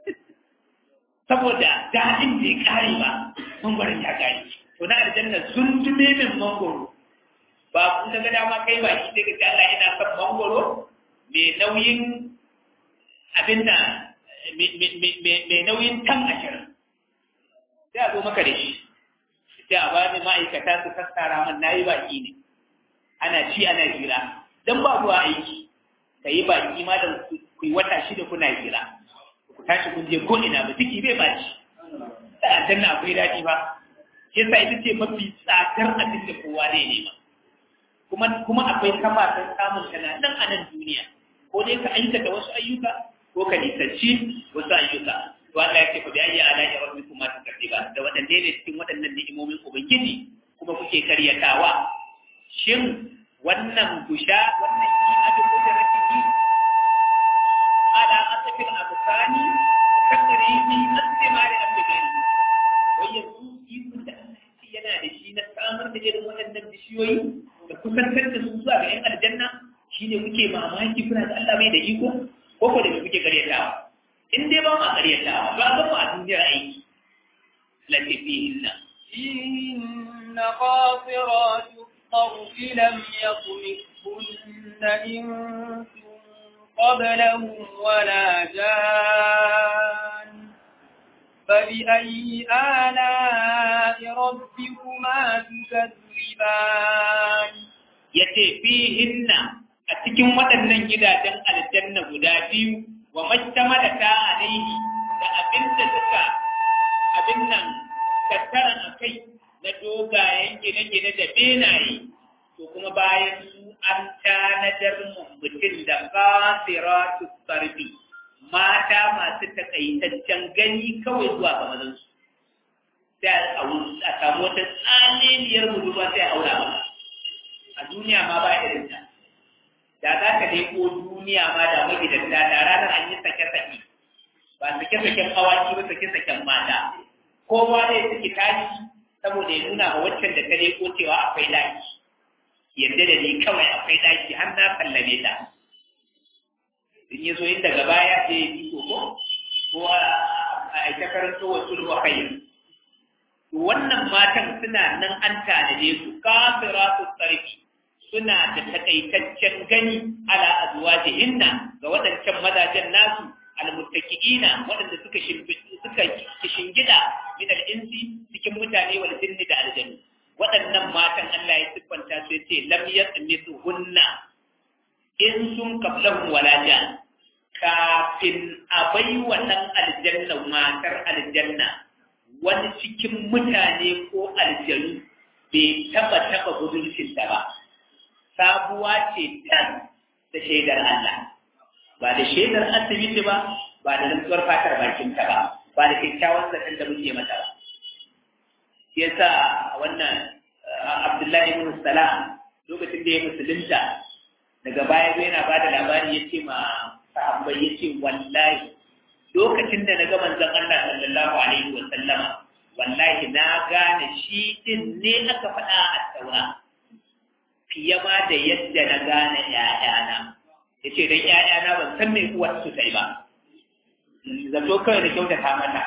Speaker 1: saboda daɗin bai kare ba mangwaron ya kare to na aljanna sun tume min mangwaro ba kun ga dama kai ba shi daga Allah ina son mangwaro mai nauyin abin da mai nauyin tan ashirin sai a zo maka da shi sai a bani ma'aikata su sassara man na yi baki ne ana ci ana hira don ba zuwa aiki ka yi baki ma da ku yi wata shida kuna hira ku tashi kun je ko ina ba ciki bai baci da aljanna akwai daɗi ba shi yasa ita ce mafi tsadar abin da kowa zai nema kuma kuma akwai kafafen samun ta nan a nan duniya ko dai ka aikata wasu ayyuka ko ka nisanci wasu ayyuka to Allah ya ce ku da ayya ala ya rabbi kuma ta ba da wadanne ne cikin waɗannan ni'imomin ubangiji kuma kuke karyatawa shin wannan gusha wannan imanu ko da rakibi ala asafil absani takrimi asmari abdani wai yanzu ikon da Allah ya ce yana da shi na samar da irin waɗannan bishiyoyi da kusantar da su zuwa ga 'yan aljanna shine kuke mamaki kuna da Allah bai da iko ko ko da kuke karyatawa in dai ba ma karyatawa ba ga a duniyar aiki lati fihinna
Speaker 2: فيهن قاصرات الطرف لم يطمثهن إنس قبلهم ولا جان فبأي آلاء ربكما تكذبان
Speaker 1: yace fihinna a cikin waɗannan gidajen aljanna guda biyu wa majtamala ta alaihi da abinda suka abin nan tattara a kai na dogayen gine-gine da benaye to kuma bayan su an tanadar mutum da kasiratu sarfi mata masu takaitaccen gani kawai zuwa ga mazansu sai a samu wata tsananiyar budurwa sai a aura maka a duniya ma ba irin ta da za ka dai ko duniya ma da magidanta da ranar an yi sake-sake ba sake-saken awaki ba sake-saken mata kowa ne suke tashi saboda ya nuna ma waccan da ta dai ko cewa akwai daki yadda da ni kawai akwai daki har na sallame ta in yi so in daga baya sai ya bi ko ko a aita karanto wa sulhu khayr wannan matan suna nan an tanade su kafiratu sarfi suna da takaitaccen gani ala azwajihinna ga waɗancan mazajen nasu almuttaqiina waɗanda suka suka kishingida min al-insi cikin mutane wal jinni da aljannu waɗannan matan Allah ya siffanta su yace lam yasmisuhunna in sun qablahum wala jan kafin a bai wannan aljanna matar aljanna wani cikin mutane ko aljanu bai taba taba budurcinta ba sabuwa ce tan da shaidar Allah ba da shaidar asibiti ba ba da rantsuwar fatar bakinta ba ba da kyakkyawan zaton da muke mata ba shi yasa wannan Abdullahi ibn Salam lokacin da ya musulunta daga baya zai yana bada labari ya ce ma sahabbai ya ce wallahi lokacin da na ga manzon Allah sallallahu alaihi wa sallama wallahi na gane shi din ne aka faɗa a taura fiye ma da yadda na gane ‘ya'yana ya ce don ‘ya'yana ban san mai uwar su ta yi ba zato kawai da kyautata mata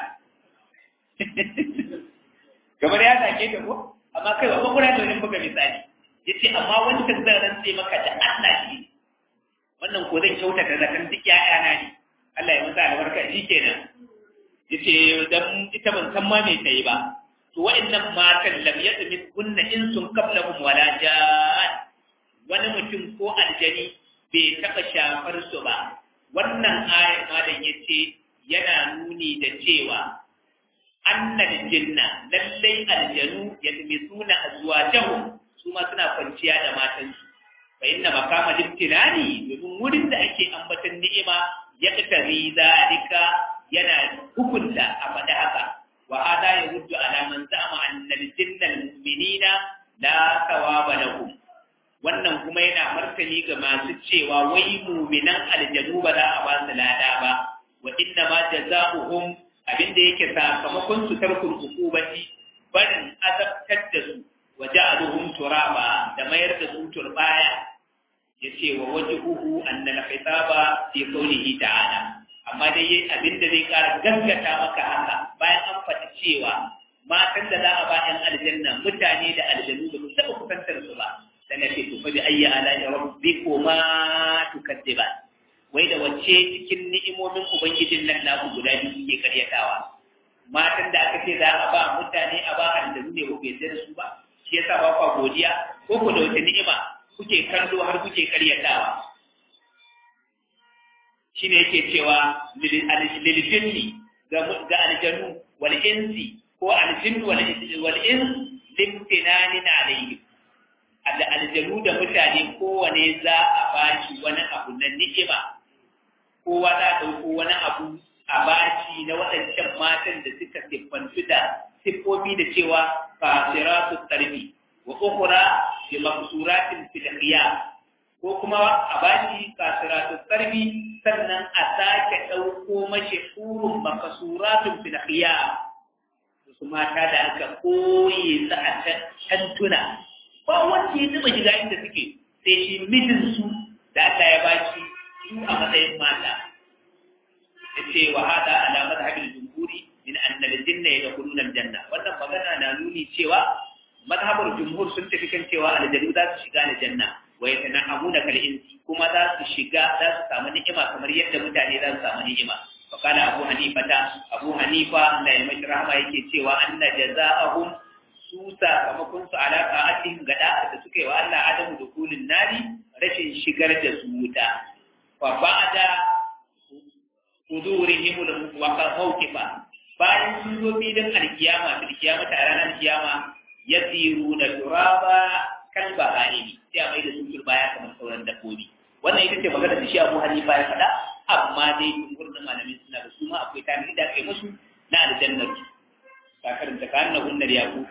Speaker 1: kamar ya sake ta ko amma kai ba kuma da wani buga misali ya ce amma wani ka zan rantse maka da Allah shi wannan ko zan kyautata zaton duk ‘ya'yana ne Allah ya masa albarka shi kenan ya ce don ita ban san ma mai ta yi ba to wa'annan matan lam yadmis kunna insun qablahum wala jan wani mutum ko aljani bai taba shafar su ba wannan ayar malam yace yana nuni da cewa annal jinna lallai aljanu yadmisuna azwajahum su ma suna kwanciya da matansu fa inna makama limtinani domin wurin da ake ambatan ni'ima ya katari zalika yana hukunta a faɗi haka وهذا يرد على من زعم أن الجن المؤمنين لا ثواب لهم wannan kuma yana martani ga masu cewa wai muminan aljanu ba za a ba su lada ba wa inna ma jazaohum abinda yake sakamakon su tarkul hukubati barin azabtar da su wa ja'aluhum turaba da mayar da su turbaya yace wa wajhuhu anna al-khitaba fi qawlihi ta'ala amma dai yayi abin da zai ƙara gaskata maka haka bayan an faɗi cewa matan da za a ba ɗan aljanna mutane da aljanu da su taɓa kusantar su ba dan ce to fa bi ayyi ala rabbikuma tukadiban wai da wacce cikin ni'imomin ubangijin nan naku guda biyu kuke karyatawa matan da aka ce za a ba mutane a ba aljanu ne ba ku yarda da su ba shi yasa ba kwa godiya ko ku da wata ni'ima kuke kallo har kuke karyatawa shine yake cewa liljinni ga aljanu wal insi ko aljin wal ins limtinanin alayhi da aljanu da mutane kowane za a bashi wani abu na ni'ima kowa za a ɗauko wani abu a bashi na waɗancan matan da suka siffantu da siffofi da cewa fasiratu tarbi wa ukhra bi maqsuratin fil ko kuma a bashi kasiratu sarbi sannan a sake ɗauko mashi hurun makasuratun filafiya su mata da aka koye su a tantuna ba wanda ya taɓa shiga inda suke sai shi mijinsu da aka ya bashi su a matsayin mata ya ce wa hada ala mazhabin jumhuri min annal jinna yadkhuluna aljanna wannan magana na nuni cewa mazhabar jumhur sun tafi kan cewa aljannu za su shiga aljanna wa yatana'amuna kal insi kuma za su shiga za su samu ni'ima kamar yadda mutane za su samu ni'ima fa kana abu hanifa ta abu hanifa da ya mashi rahama yake cewa anna jazaa'ahum su sakamakon su ala ta'atihim gada da suka yi wa Allah adamu da kulin nari rashin shigar da su wuta fa ba'da hudurihim wa mawqifa bayan sun zo filin alkiyama fil kiyama ta ranar kiyama yasiruna turaba kan bahani sai a mai da su baya kamar sauran dabbobi wannan ita ce magana da shi Abu Hanifa ya faɗa amma dai jumhur da malamin suna da su ma akwai tarihi da kai musu na aljannar ka karanta ka annahun nar yaqut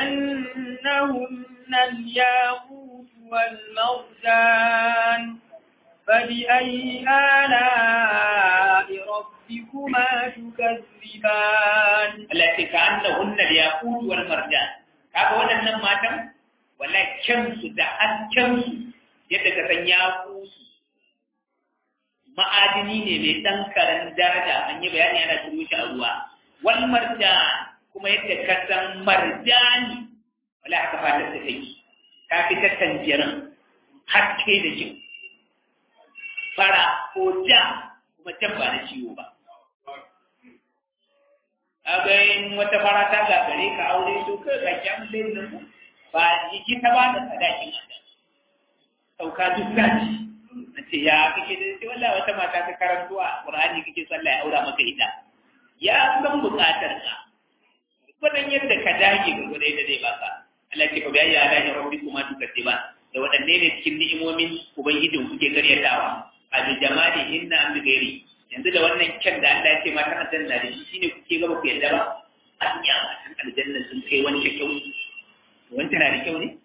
Speaker 2: كأنهن الياقوت والمرجان فبأي آلاء ربكما تكذبان
Speaker 1: التي كأنهن الياقوت والمرجان kaga waɗannan matan wala kyansu da haskensu yadda ka san ya kusu ma'adini ne mai ɗan karen daraja an yi bayani yana turo shi a ruwa wal marjan kuma yadda ka san marjani wala haka fatar ta take ta fi ta tanjiran haske da jin fara ko ja kuma can ba na ciwo ba agayin wata fara ta gagare ka aure to kai ka kyan nan ba jiki ta ba da sadakin wannan sauka duk zaci na ce ya kake da ce wallahi wata mata ta karantuwa qur'ani kake sallah ya aura maka ita ya san bukatar ka gudan yadda ka dage ga gudai da zai baka Allah ce fa bi ayyi ala'i rabbikuma tukadiban da waɗanne ne cikin ni'imomin ubangijin kuke karyatawa a bi jamali inna an gairi yanzu da wannan kyan da Allah ya ce matan aljanna da shi shine kuke gaba ku yadda ba anya matan aljanna sun kai wancan kyau wancan na da kyau ne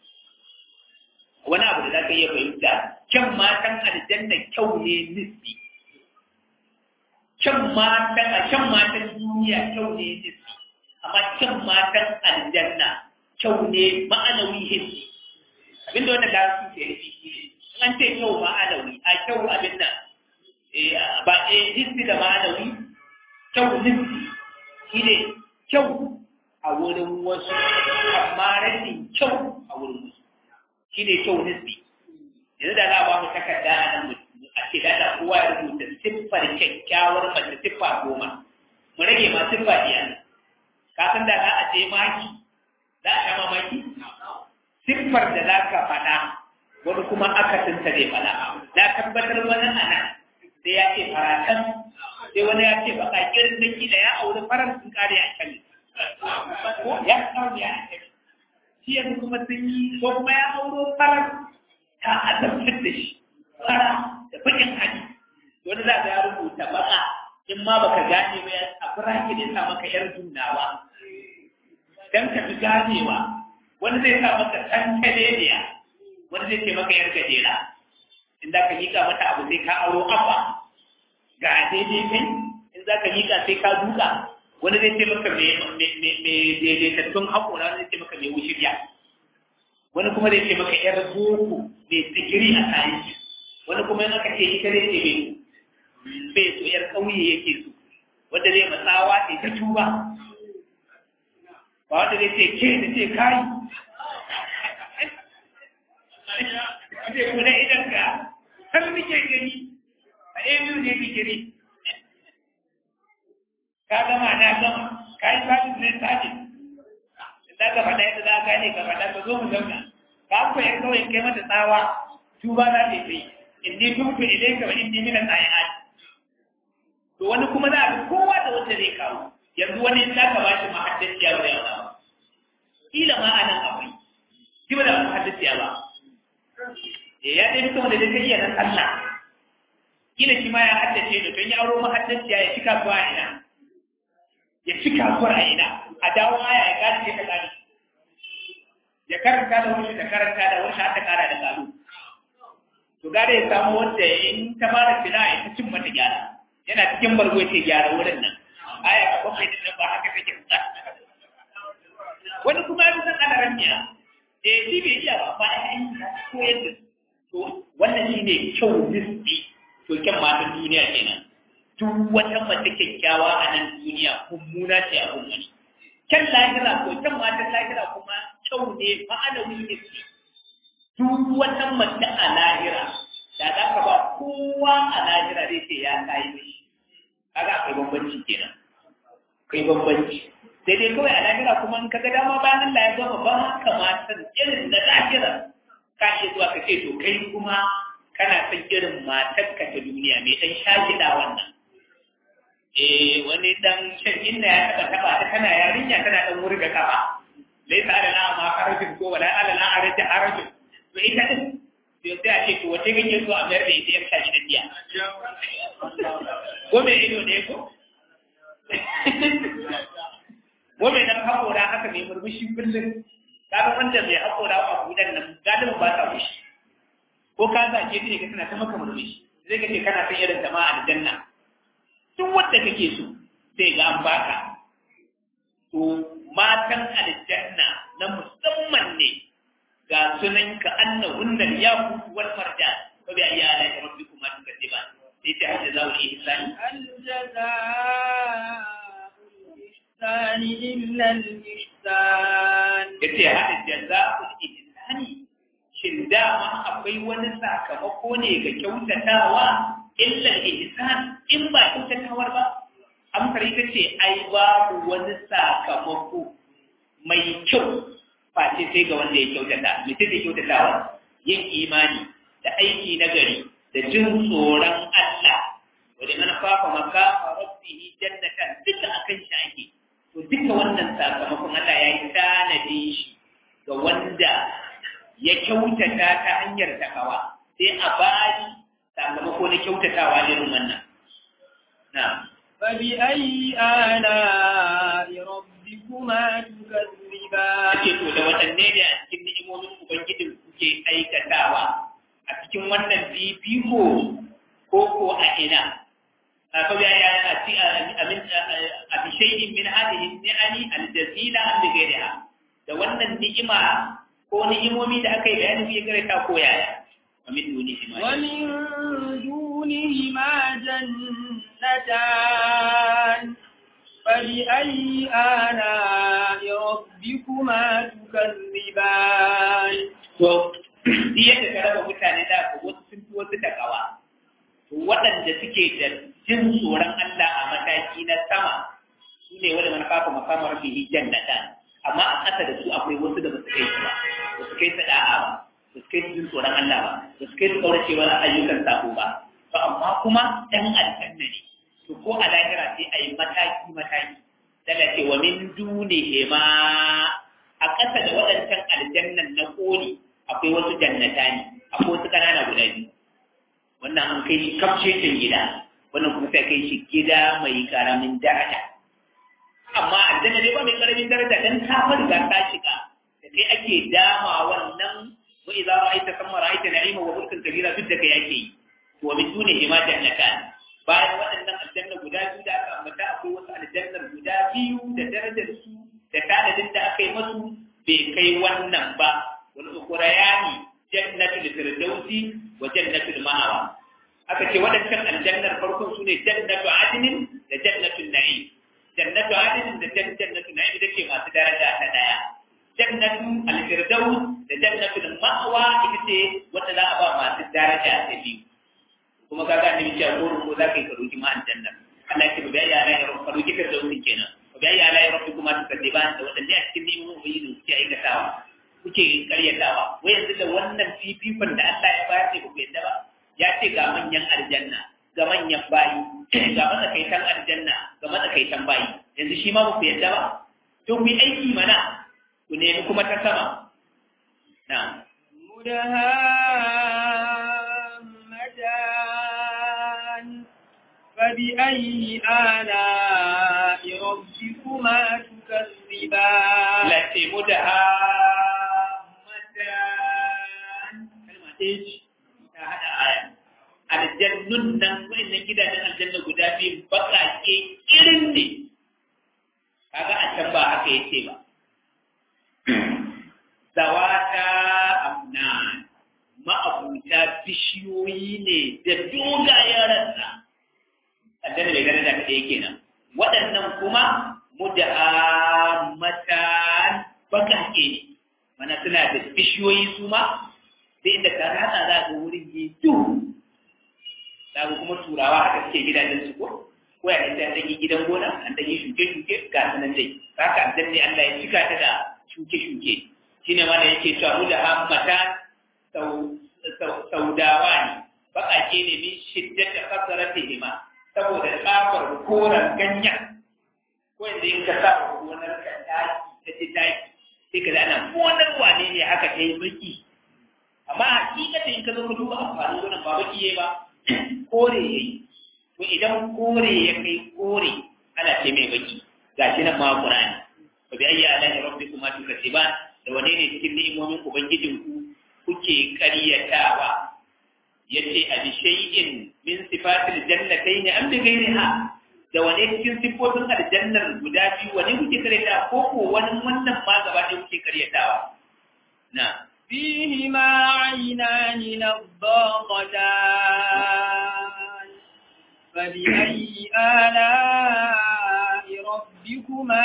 Speaker 1: wani abu da za ka iya fahimta kyan matan aljanna kyau ne nisbi kyan matan a kyan matan duniya kyau ne nisbi amma kyan matan aljanna kyau ne ma'anawi hissi abinda wannan da su ke yi shi ne an ce kyau ma'anawi a kyau abin nan ba a hissi da ma'anawi kyau nisbi shi ne kyau a wurin wasu amma rashin kyau a wurin wasu shi ne kyau nisbi yanzu da za a ba mu takarda a nan a ce da kowa ya rubuta siffar kyakkyawar mace siffa goma mu rage ma siffa biyar ka san da za a je maki za a sha mamaki siffar da za ka faɗa wani kuma akasinta zai faɗa na tabbatar wani ana sai ya ce faratan sai wani ya ce baka kirin da kila ya auri farar sun kare a can ko ya kawo ya a can shi yanzu kuma sun yi ko kuma ya auro farar ta azabtar da shi fara da bakin hali wani za ya rubuta baka in ma baka gane ba ya a firaki ne sa maka yar junnawa dan ka fi ganewa wani zai sa maka tantaleniya wani zai ce maka yar gajera in za ka miƙa mata abu sai ka auro abba ga daidai kai in za ka miƙa sai ka duka wani zai ce maka mai daidaitattun haƙora wani zai ce maka mai wushirya wani kuma zai ce maka yar boko mai digiri a sayanci wani kuma yana kace ita zai ce mai bai so yar ƙauye yake so wanda zai matsawa ce ta tuba ba wanda zai ce ke da ce kai ce kuna idan ka har nake gani a ɗaya biyu ne digiri ka gama na gama ka yi sabis ne sabis za ka faɗa yadda za ka gane ka faɗa ka zo mu zauna ka ku yan kawai kai mata tsawa tuba za ta yi in ni tubtu ilayka wa inni min al-ayat to wani kuma za a kowa da wanda zai kawo yanzu wani za ka ba shi mahaddaciya ba ya ba kila ma anan akwai shi ba da mahaddaciya ba eh ya dai mutum da zai iya nan Allah kila shi ma ya haddace da don ya auro mahaddaciya ya cika zuwa ina ya cika zuwa ina a dawo aya ya gane ce ka gane ya karanta da wani da karanta da wani har ta kara da gado to gare ya samu wanda in ta fara fina ya ta cin mata gyara yana cikin bargo ce gyara wurin nan aya a bakwai din nan ba haka take ba wani kuma ya san ana ramiya eh shi bai iya ba ba ya yi ko yadda to wannan shine kyau nisbi to kyan matan duniya kenan duk wata mace kyakkyawa a nan duniya mummuna ce a wani kyan lahira ko kyan matan lahira kuma kyau ne ma'anawi ne duk wata mace a lahira da za ka ba kowa a lahira zai ce ya kayi mishi kaga akwai bambanci kenan akwai bambanci sai dai kawai a lahira kuma in kaga dama bayan Allah ya gama ba haka matan irin na lahira ka iya zuwa ka ce to kai kuma kana son irin matarka ta duniya mai dan shagida wannan eh wani dan shan inna ya taba taba ta kana yarinya tana dan wurga kafa laysa alana ma harajin ko wala alana arajin harajin to ita din sai sai a ce to wace kake so a mayar da ita yar shashi da diya ko me ido ne ko ko me dan hakora haka mai murmushi kullum kaga wanda mai hakora a budan nan galibin ba ta wushi ko ka zage ta ne ka tana ta maka murmushi zai ka ce kana son irin jama'a aljanna duk wanda kake so sai ga an baka to matan aljanna na musamman ne ga sunan ka annahunna yaqut wal marjan fa bi ayyi ala rabbikum tukadiban sai ta hajja zawu ihsani
Speaker 2: الجزاء إلا الإحسان
Speaker 1: yace hada jazaa'ul ihsani shin dama akwai wani sakamako ne ga kyautatawa illa ihsan in ba kyautatawar ba amsar ita ce ai babu wani sakamako mai kyau face sai ga wanda ya kyautata mutum da kyautatawa yin imani da aiki na gari da jin tsoron Allah wani man fafa maka rabbihi jannatan duka akan shi ake to duka wannan sakamakon Allah ya yi tanadi shi ga ga wanda ya kyautata ta hanyar takawa sai a bani sakamako na kyautatawa irin wannan na
Speaker 2: فبأي آلاء ربكما تكذبان
Speaker 1: ake to da waɗanne ne a cikin ni'imomin ubangijin kuke aikatawa a cikin wannan fifiko ko ko a ina فبأي آلاء a bishai'in min hadhihi ni'ami al-jazila am bighayriha da wannan ni'ima ko ni'imomi da aka yi bayani su ya karanta ko yaya ومن دونهما
Speaker 2: ومن دونهما جنتان فبأي آلاء ربكما تكذبان
Speaker 1: to yadda ka raba mutane da ko wasu sun fi wasu takawa to waɗanda suke da jin tsoron Allah a mataki na sama su ne wanda man kafa makamar bihi jannatan amma a ƙasa da su akwai wasu da ba su kai su ba ba su kai su da'a ba ba su kai su jin tsoron Allah ba ba su kai su kauracewa ayyukan sako ba to amma kuma ɗan aljanna ne to ko a lahira sai a yi mataki mataki daga ce wa min dunihi ma a ƙasa da waɗancan aljannan na ƙoli akwai wasu jannata ne akwai wasu ƙanana guda biyu wannan an kai shi kafcecin gida wannan kuma sai kai shi gida mai ƙaramin daraja amma aljanna ne ba mai ƙaramin daraja dan ta farga ta shiga da kai ake dama wannan wa idza ra'aita thumma ra'aita na'ima wa mulkan kabira duk da kai ake yi wa min dunihi ma jannatan bayan waɗannan aljanna guda biyu da aka ambata akwai wasu aljannar guda biyu da darajar su da tanadin da aka yi masu bai kai wannan ba wal ukhrayani jannatul firdausi wa jannatul ma'awa aka ce waɗancan aljannar farkon su ne jannatu adnin da jannatul na'im jannatu adnin da jannatul na'im ita ce masu daraja ta daya jannatu al-firdaus da jannatul ma'wa ita ce wanda za a ba masu daraja ta biyu kuma kaga annabi cewa ko ko za ka yi karoki ma aljanna Allah ya ce ba ya ala ya rabbi karoki firdausi kenan ba ya ala ya rabbi kuma tukaddiban da wadanne a cikin neman ubangiji suke aikatawa kuke karyatawa wai yanzu da wannan fifikon da Allah ya bayar ne ku yadda ba ya ce ga manyan aljanna ga manyan bayi ga matsakaitan aljanna ga matsakaitan bayi yanzu shi ma ku yadda ba to ku yi aiki mana ku nemi kuma ta sama na
Speaker 2: مدهامتان فبأي آلاء ربكما تكذبان
Speaker 1: la ce mu da hamatan kalma ɗaya ce ta haɗa aya aljannun nan wa'annan gidajen aljanna guda biyu baƙaƙe irin ne kaga a can ba haka yace ba zawata amnan ma'abuta bishiyoyi ne da dogayen rassa aljanna bai gane da kaɗai kenan waɗannan kuma mudahammatan baƙaƙe ne mana suna da bishiyoyi su ma sai inda ka rasa za ga wurin yi duhu za kuma turawa haka suke gidajen su ko ko ya ɗan ɗan yi gidan gona an ɗan yi shuke-shuke ga su nan dai haka dan ne Allah ya cika ta da shuke-shuke shine ma da yake cewa mudahammatan saudawa ne baƙaƙe ne min shiddata kasaratihima saboda tsafar koren ganyen ko yanzu in ka sa gonar ka taki ta ci taki sai ka ana gonar wane ne haka ta yi baki amma hakikatan in ka zo ka duba amfanin gonar ba baki yayi ba kore yayi to idan kore ya kai kore ana ce mai baki gashi nan ma Qur'ani fa bi ayyi alahi rabbikuma tukatiban da wane ne cikin ni'imomin ubangijinku kuke ƙaryatawa yace a bi shay'in min sifatil jannatayn am bi ghayriha da wane cikin siffofin aljannar guda biyu wane kuke karyatawa ko ko wani wannan ma gaba ɗaya kuke karyatawa na
Speaker 2: فيهما عينان نضاقتان فبأي آلاء ربكما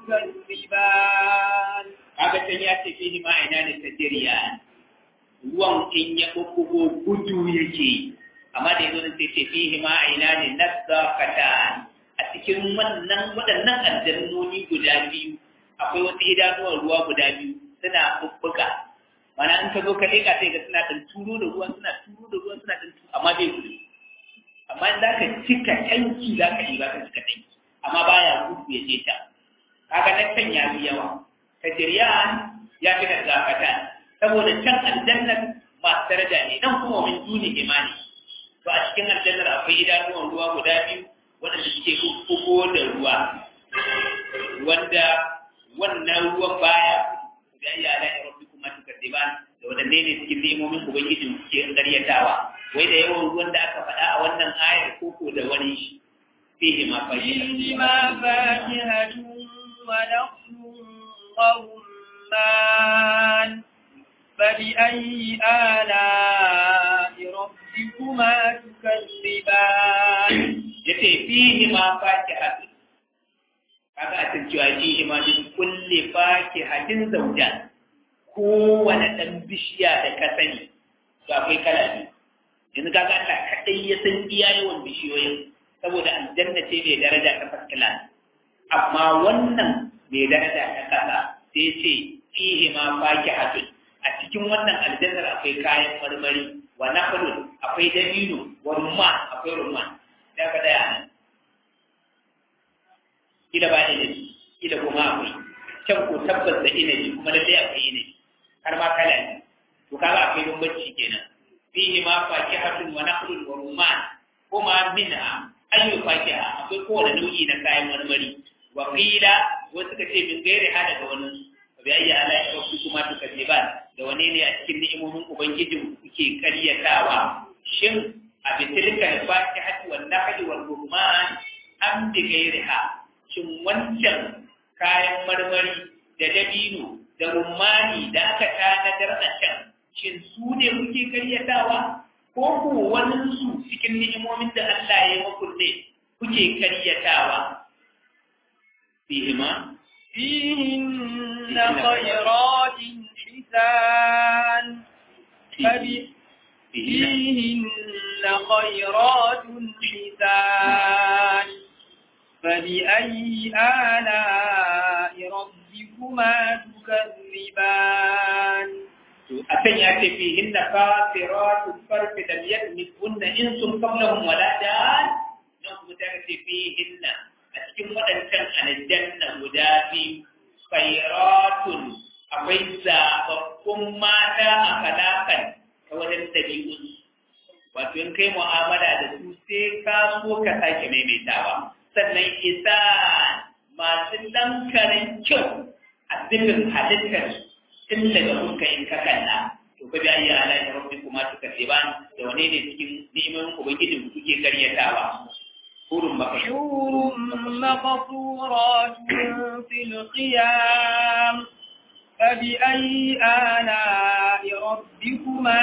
Speaker 2: تكذبان
Speaker 1: kaga can ya ce fihi ma ina ne tajriya ruwan in ya bubbugo gudu yake amma da yanzu sai ce fihi ma ina ne nadaqatan a cikin wannan waɗannan aljannoni guda biyu akwai wasu idanuwan ruwa guda biyu suna bubbuga mana in ka zo ka leƙa sai ga suna ɗan turo da ruwan suna turo da ruwan suna ɗan turo amma bai gudu amma in za ka cika tanki za ka yi ba ka cika tanki amma baya gudu ya je ta kaga na kan ya fi yawa tajriyan ya fi da zakata saboda can aljannar masu daraja ne nan kuma min duni imani to a cikin aljannar akwai idanuwan ruwa guda biyu waɗanda suke kukkugo da ruwa wanda wannan ruwan baya da ya ala ya rabbi kuma tukaddiban da wadanne ne cikin nemomin ubangijin suke ƙaryatawa wai da yawan ruwan da aka faɗa a wannan ayar koko da wani shi fihi ma
Speaker 2: فيهما فاكهة ونخل ورمان فبأي آلاء ربكما تكذبان
Speaker 1: yace fihi ma fakihatun kaga a cikin cewa fihi ma din kulli fakihatin zawjan kowane dan bishiya da ka sani to akwai kala biyu yanzu kaga Allah kadai ya san iya yawan bishiyoyin saboda aljanna ce mai daraja ta faskila amma wannan mai daraja ta kasa sai ce fihi ma fakihatun a cikin wannan aljannar akwai kayan marmari wa nakhlun akwai dabino wa rumman akwai rumman da ka daya nan kila ba inabi kila kuma akwai can ko tabbas da inabi kuma lalle akwai inabi har ma kala ne to kaga akwai bambanci kenan fihi ma fakihatun wa nakhlun wa rumman kuma minha ayyu fakiha akwai kowane nau'i na kayan marmari wa qila wasu ka ce min gairi hada da wani bi ayyi ala rabbi kuma tukadiban da wane ne a cikin ni'imomin ubangijin kuke karyatawa shin a bitilka al-fatihati wan nahli wal rumman am bi gairiha shin wancan kayan marmari da dabino da rumani da aka tanadar a can shin su ne kuke karyatawa ko ko wani su cikin ni'imomin da Allah ya yi muku ne kuke karyatawa fihima
Speaker 2: فيهن خيرات حسان فب- فيهن خيرات حسان فبأي آلاء ربكما تكذبان
Speaker 1: a can ya ce fi hinna kafiratu farfi da biyar misbunna in sun kablahum wala dan nan kuma ta ce fi hinna a cikin waɗancan aljanna guda biyu khairatun akwai zababbun mata a kalakan ta wajen ɗabi'un wato in kai mu'amala da su sai ka so ka sake maimaitawa sannan isa masu ɗankarin kyau a zubin halittar tun daga fuska in ka kalla to ka bi ayya ala ya rabbi kuma tuka tiban da wane ne cikin ni'imomin ubangijin kuke karyatawa hurun maka
Speaker 2: حور مقصورات في القيام فبأي آلاء ربكما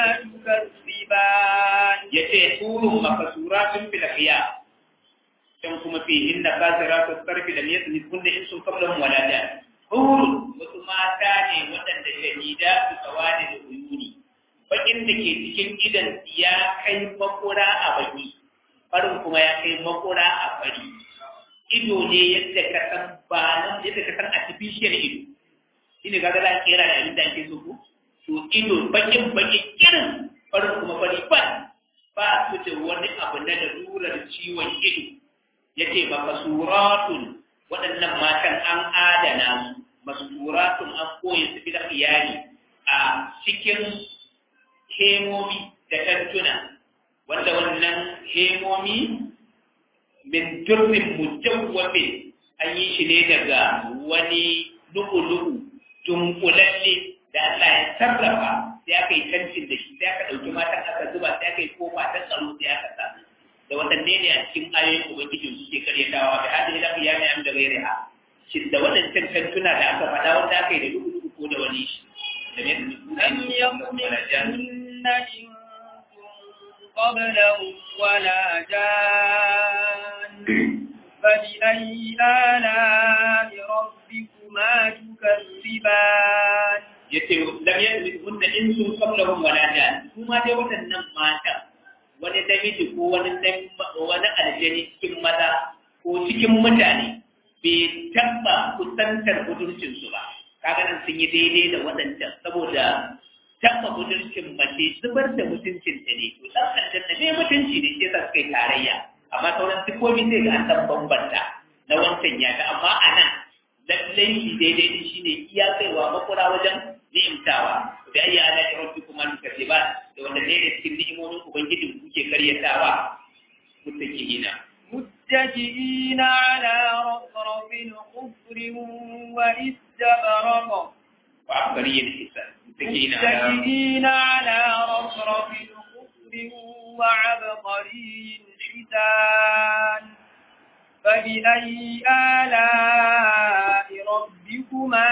Speaker 2: تكذبان
Speaker 1: yace hurun makasuratun fil khiyam can kuma fi inna kasiratu sarfi da yasni kunna in sun kabla walada hurun wasu mata ne waɗanda shahida su kawani da uyuni bakin da ke cikin idan ya kai makura a baki farin kuma ya kai makura a fari ido ne yadda ka san ba nan yadda ka san artificial ido shine kaga za a kera da abin da ake so ko to ido bakin baki irin farin kuma fari ba ba su da wani abu na lalurar ciwon ido yace ba masuratun waɗannan matan an adana su masuratun an koyi su bila iyali a cikin hemomi da tantuna wanda wannan hemomi min durrin mujawwafin an yi shi ne daga wani lu'ulu'u dunkulalle da Allah ya sarrafa sai aka yi cancin da shi sai aka ɗauki matan aka zuba sai aka yi kofa ta tsaro sai aka sa da waɗanne ne a cikin ayoyin ubangijin suke karyatawa da hadin lafi ya mai da gaire ha shi da waɗancan cantuna da aka faɗa wanda aka yi da lu'ulu'u ko da wani shi da me da
Speaker 2: لم يطمثهن إنس قبلهم ولا جان فبأي آلاء ربكما تكذبان
Speaker 1: yace lam yadhunna insun qablahum wala jan kuma dai waɗannan mata wani namiji ko wani wani aljani cikin maza ko cikin mutane bai taba kusantar budurcin su ba kaga nan sun yi daidai da waɗancan saboda taba budurcin mace zubar da mutuncin ta ne to dan aljanna ne mutunci ne ke sa suka yi tarayya amma sauran sikomi sai ga an san bambanta na wancan ya ta amma anan lallai shi daidai din shine iya kaiwa makura wajen ni'imtawa da ayi ala rabbikuma tukadiban da wanda ne da cikin ni'imomin ubangijin kuke karyatawa muttaqina
Speaker 2: متكئين على رفرف خضر واستبرق
Speaker 1: وعبقري الحسان متكئين على
Speaker 2: متكئين على رفرف خضر وعبقري حسان فبأي آلاء ربكما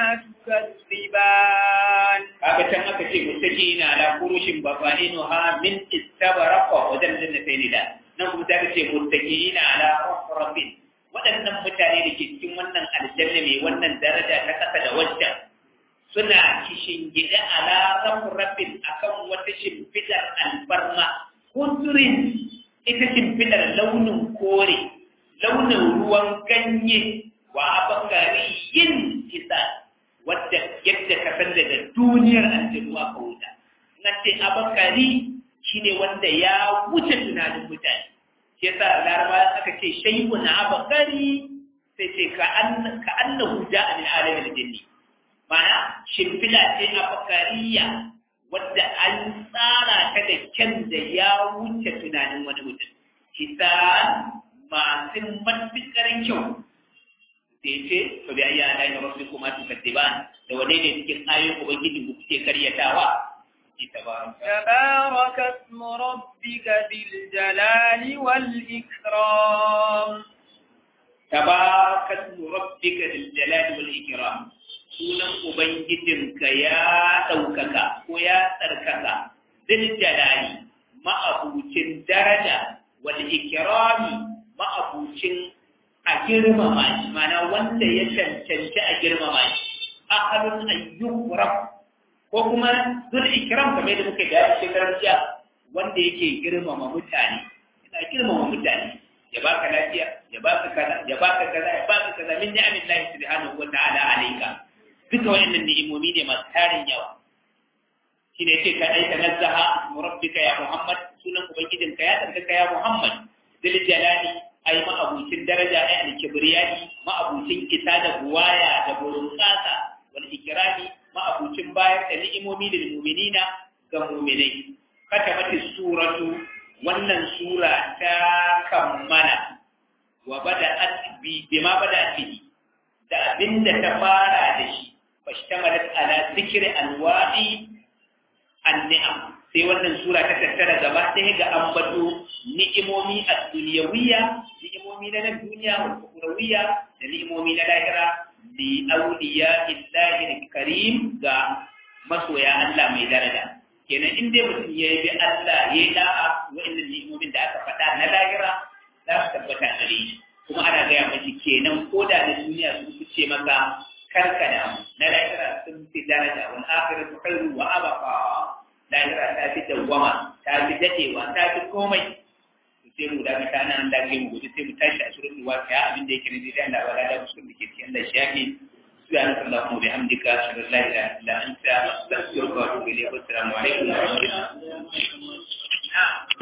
Speaker 2: تكذبان
Speaker 1: kaga can aka ce muttaqina ala furushin bafa'inuha min istabraqa wajen jannatain da nan kuma ta ce muttaqina ala rafrafin waɗannan mutane da ke cikin wannan aljanna mai wannan daraja ta kasa da waccan suna kishin gida ala rafrafin akan wata shimfidar alfarma kunturin ita shimfidar launin kore launin ruwan ganye wa abakariyin isa wadda yadda ka san daga duniyar aljanu aka wuta nan ce abakari shine wanda ya wuce tunanin mutane shi yasa laraba aka ce shay'u na abakari sai ce ka an ka annahu ja'a min alamin jinni mana shimfila ce abakariya wadda an tsara ta da kyan da ya wuce tunanin wani mutum kisan masu matuƙar kyau sai ce to bi ayya da rabbi kuma tu katiban da wane ne cikin ayoyin ubangiji ku kuke karyatawa
Speaker 2: تبارك اسم ربك ذي الجلال والإكرام
Speaker 1: تبارك اسم ربك ذي الجلال والإكرام sunan ubangijinka ya ɗaukaka ko ya tsarkaka zil jalali ma'abucin daraja wal ikrami ma'abucin a girmama shi mana wanda ya cancanci a girmama shi ahalun ayyukurab ko kuma zul ikram kamar da muka gaya shekarar jiya wanda yake girmama mutane yana girmama mutane ya baka lafiya ya baka kaza ya baka kaza ya baka kaza min ni'amin Allah subhanahu wa ta'ala alayka duka wayannan ni'imomi ne masu tarin yawa shine yace ka aika nazzaha rabbika ya Muhammad sunan ubangijinka ya tsarkaka ya Muhammad dil jalali ai ma'abucin daraja ai al-kibriyani ma'abucin isa da buwaya da burin kasa wal ikrami ma'abucin bayar da ni'imomi da mu'minina ga mu'minai katabati suratu wannan sura ta kammala wa bada'at bi bima bada'at bi da abinda ta fara da shi fashtamalat ala zikri anwa'i an-ni'am sai wannan sura ta tattara gaba ɗaya ga ambato ni'imomi a duniyawiyya ni'imomi na nan duniya wa kurawiyya da ni'imomi na lahira li awliya illahi karim ga masoya Allah mai daraja kenan in dai mutum ya bi Allah ya yi da'a wa'annan ni'imomin da aka faɗa na lahira za su tabbata gare shi kuma ana gaya mashi kenan ko da na duniya sun fice maka karkada na lahira sun fi daraja wal akhiratu khairu wa abqa lahira ta fi dawwama ta fi dadewa ta fi komai sai mu da mata nan da ke mu guji sai mu tashi a suratul waqi'a abin da yake ne da Allah wala da musulmi da ke cikin Allah shafi subhanaka allahumma wa bihamdika ashhadu an la ilaha illa anta astaghfiruka wa atubu ilayk assalamu alaikum wa rahmatullahi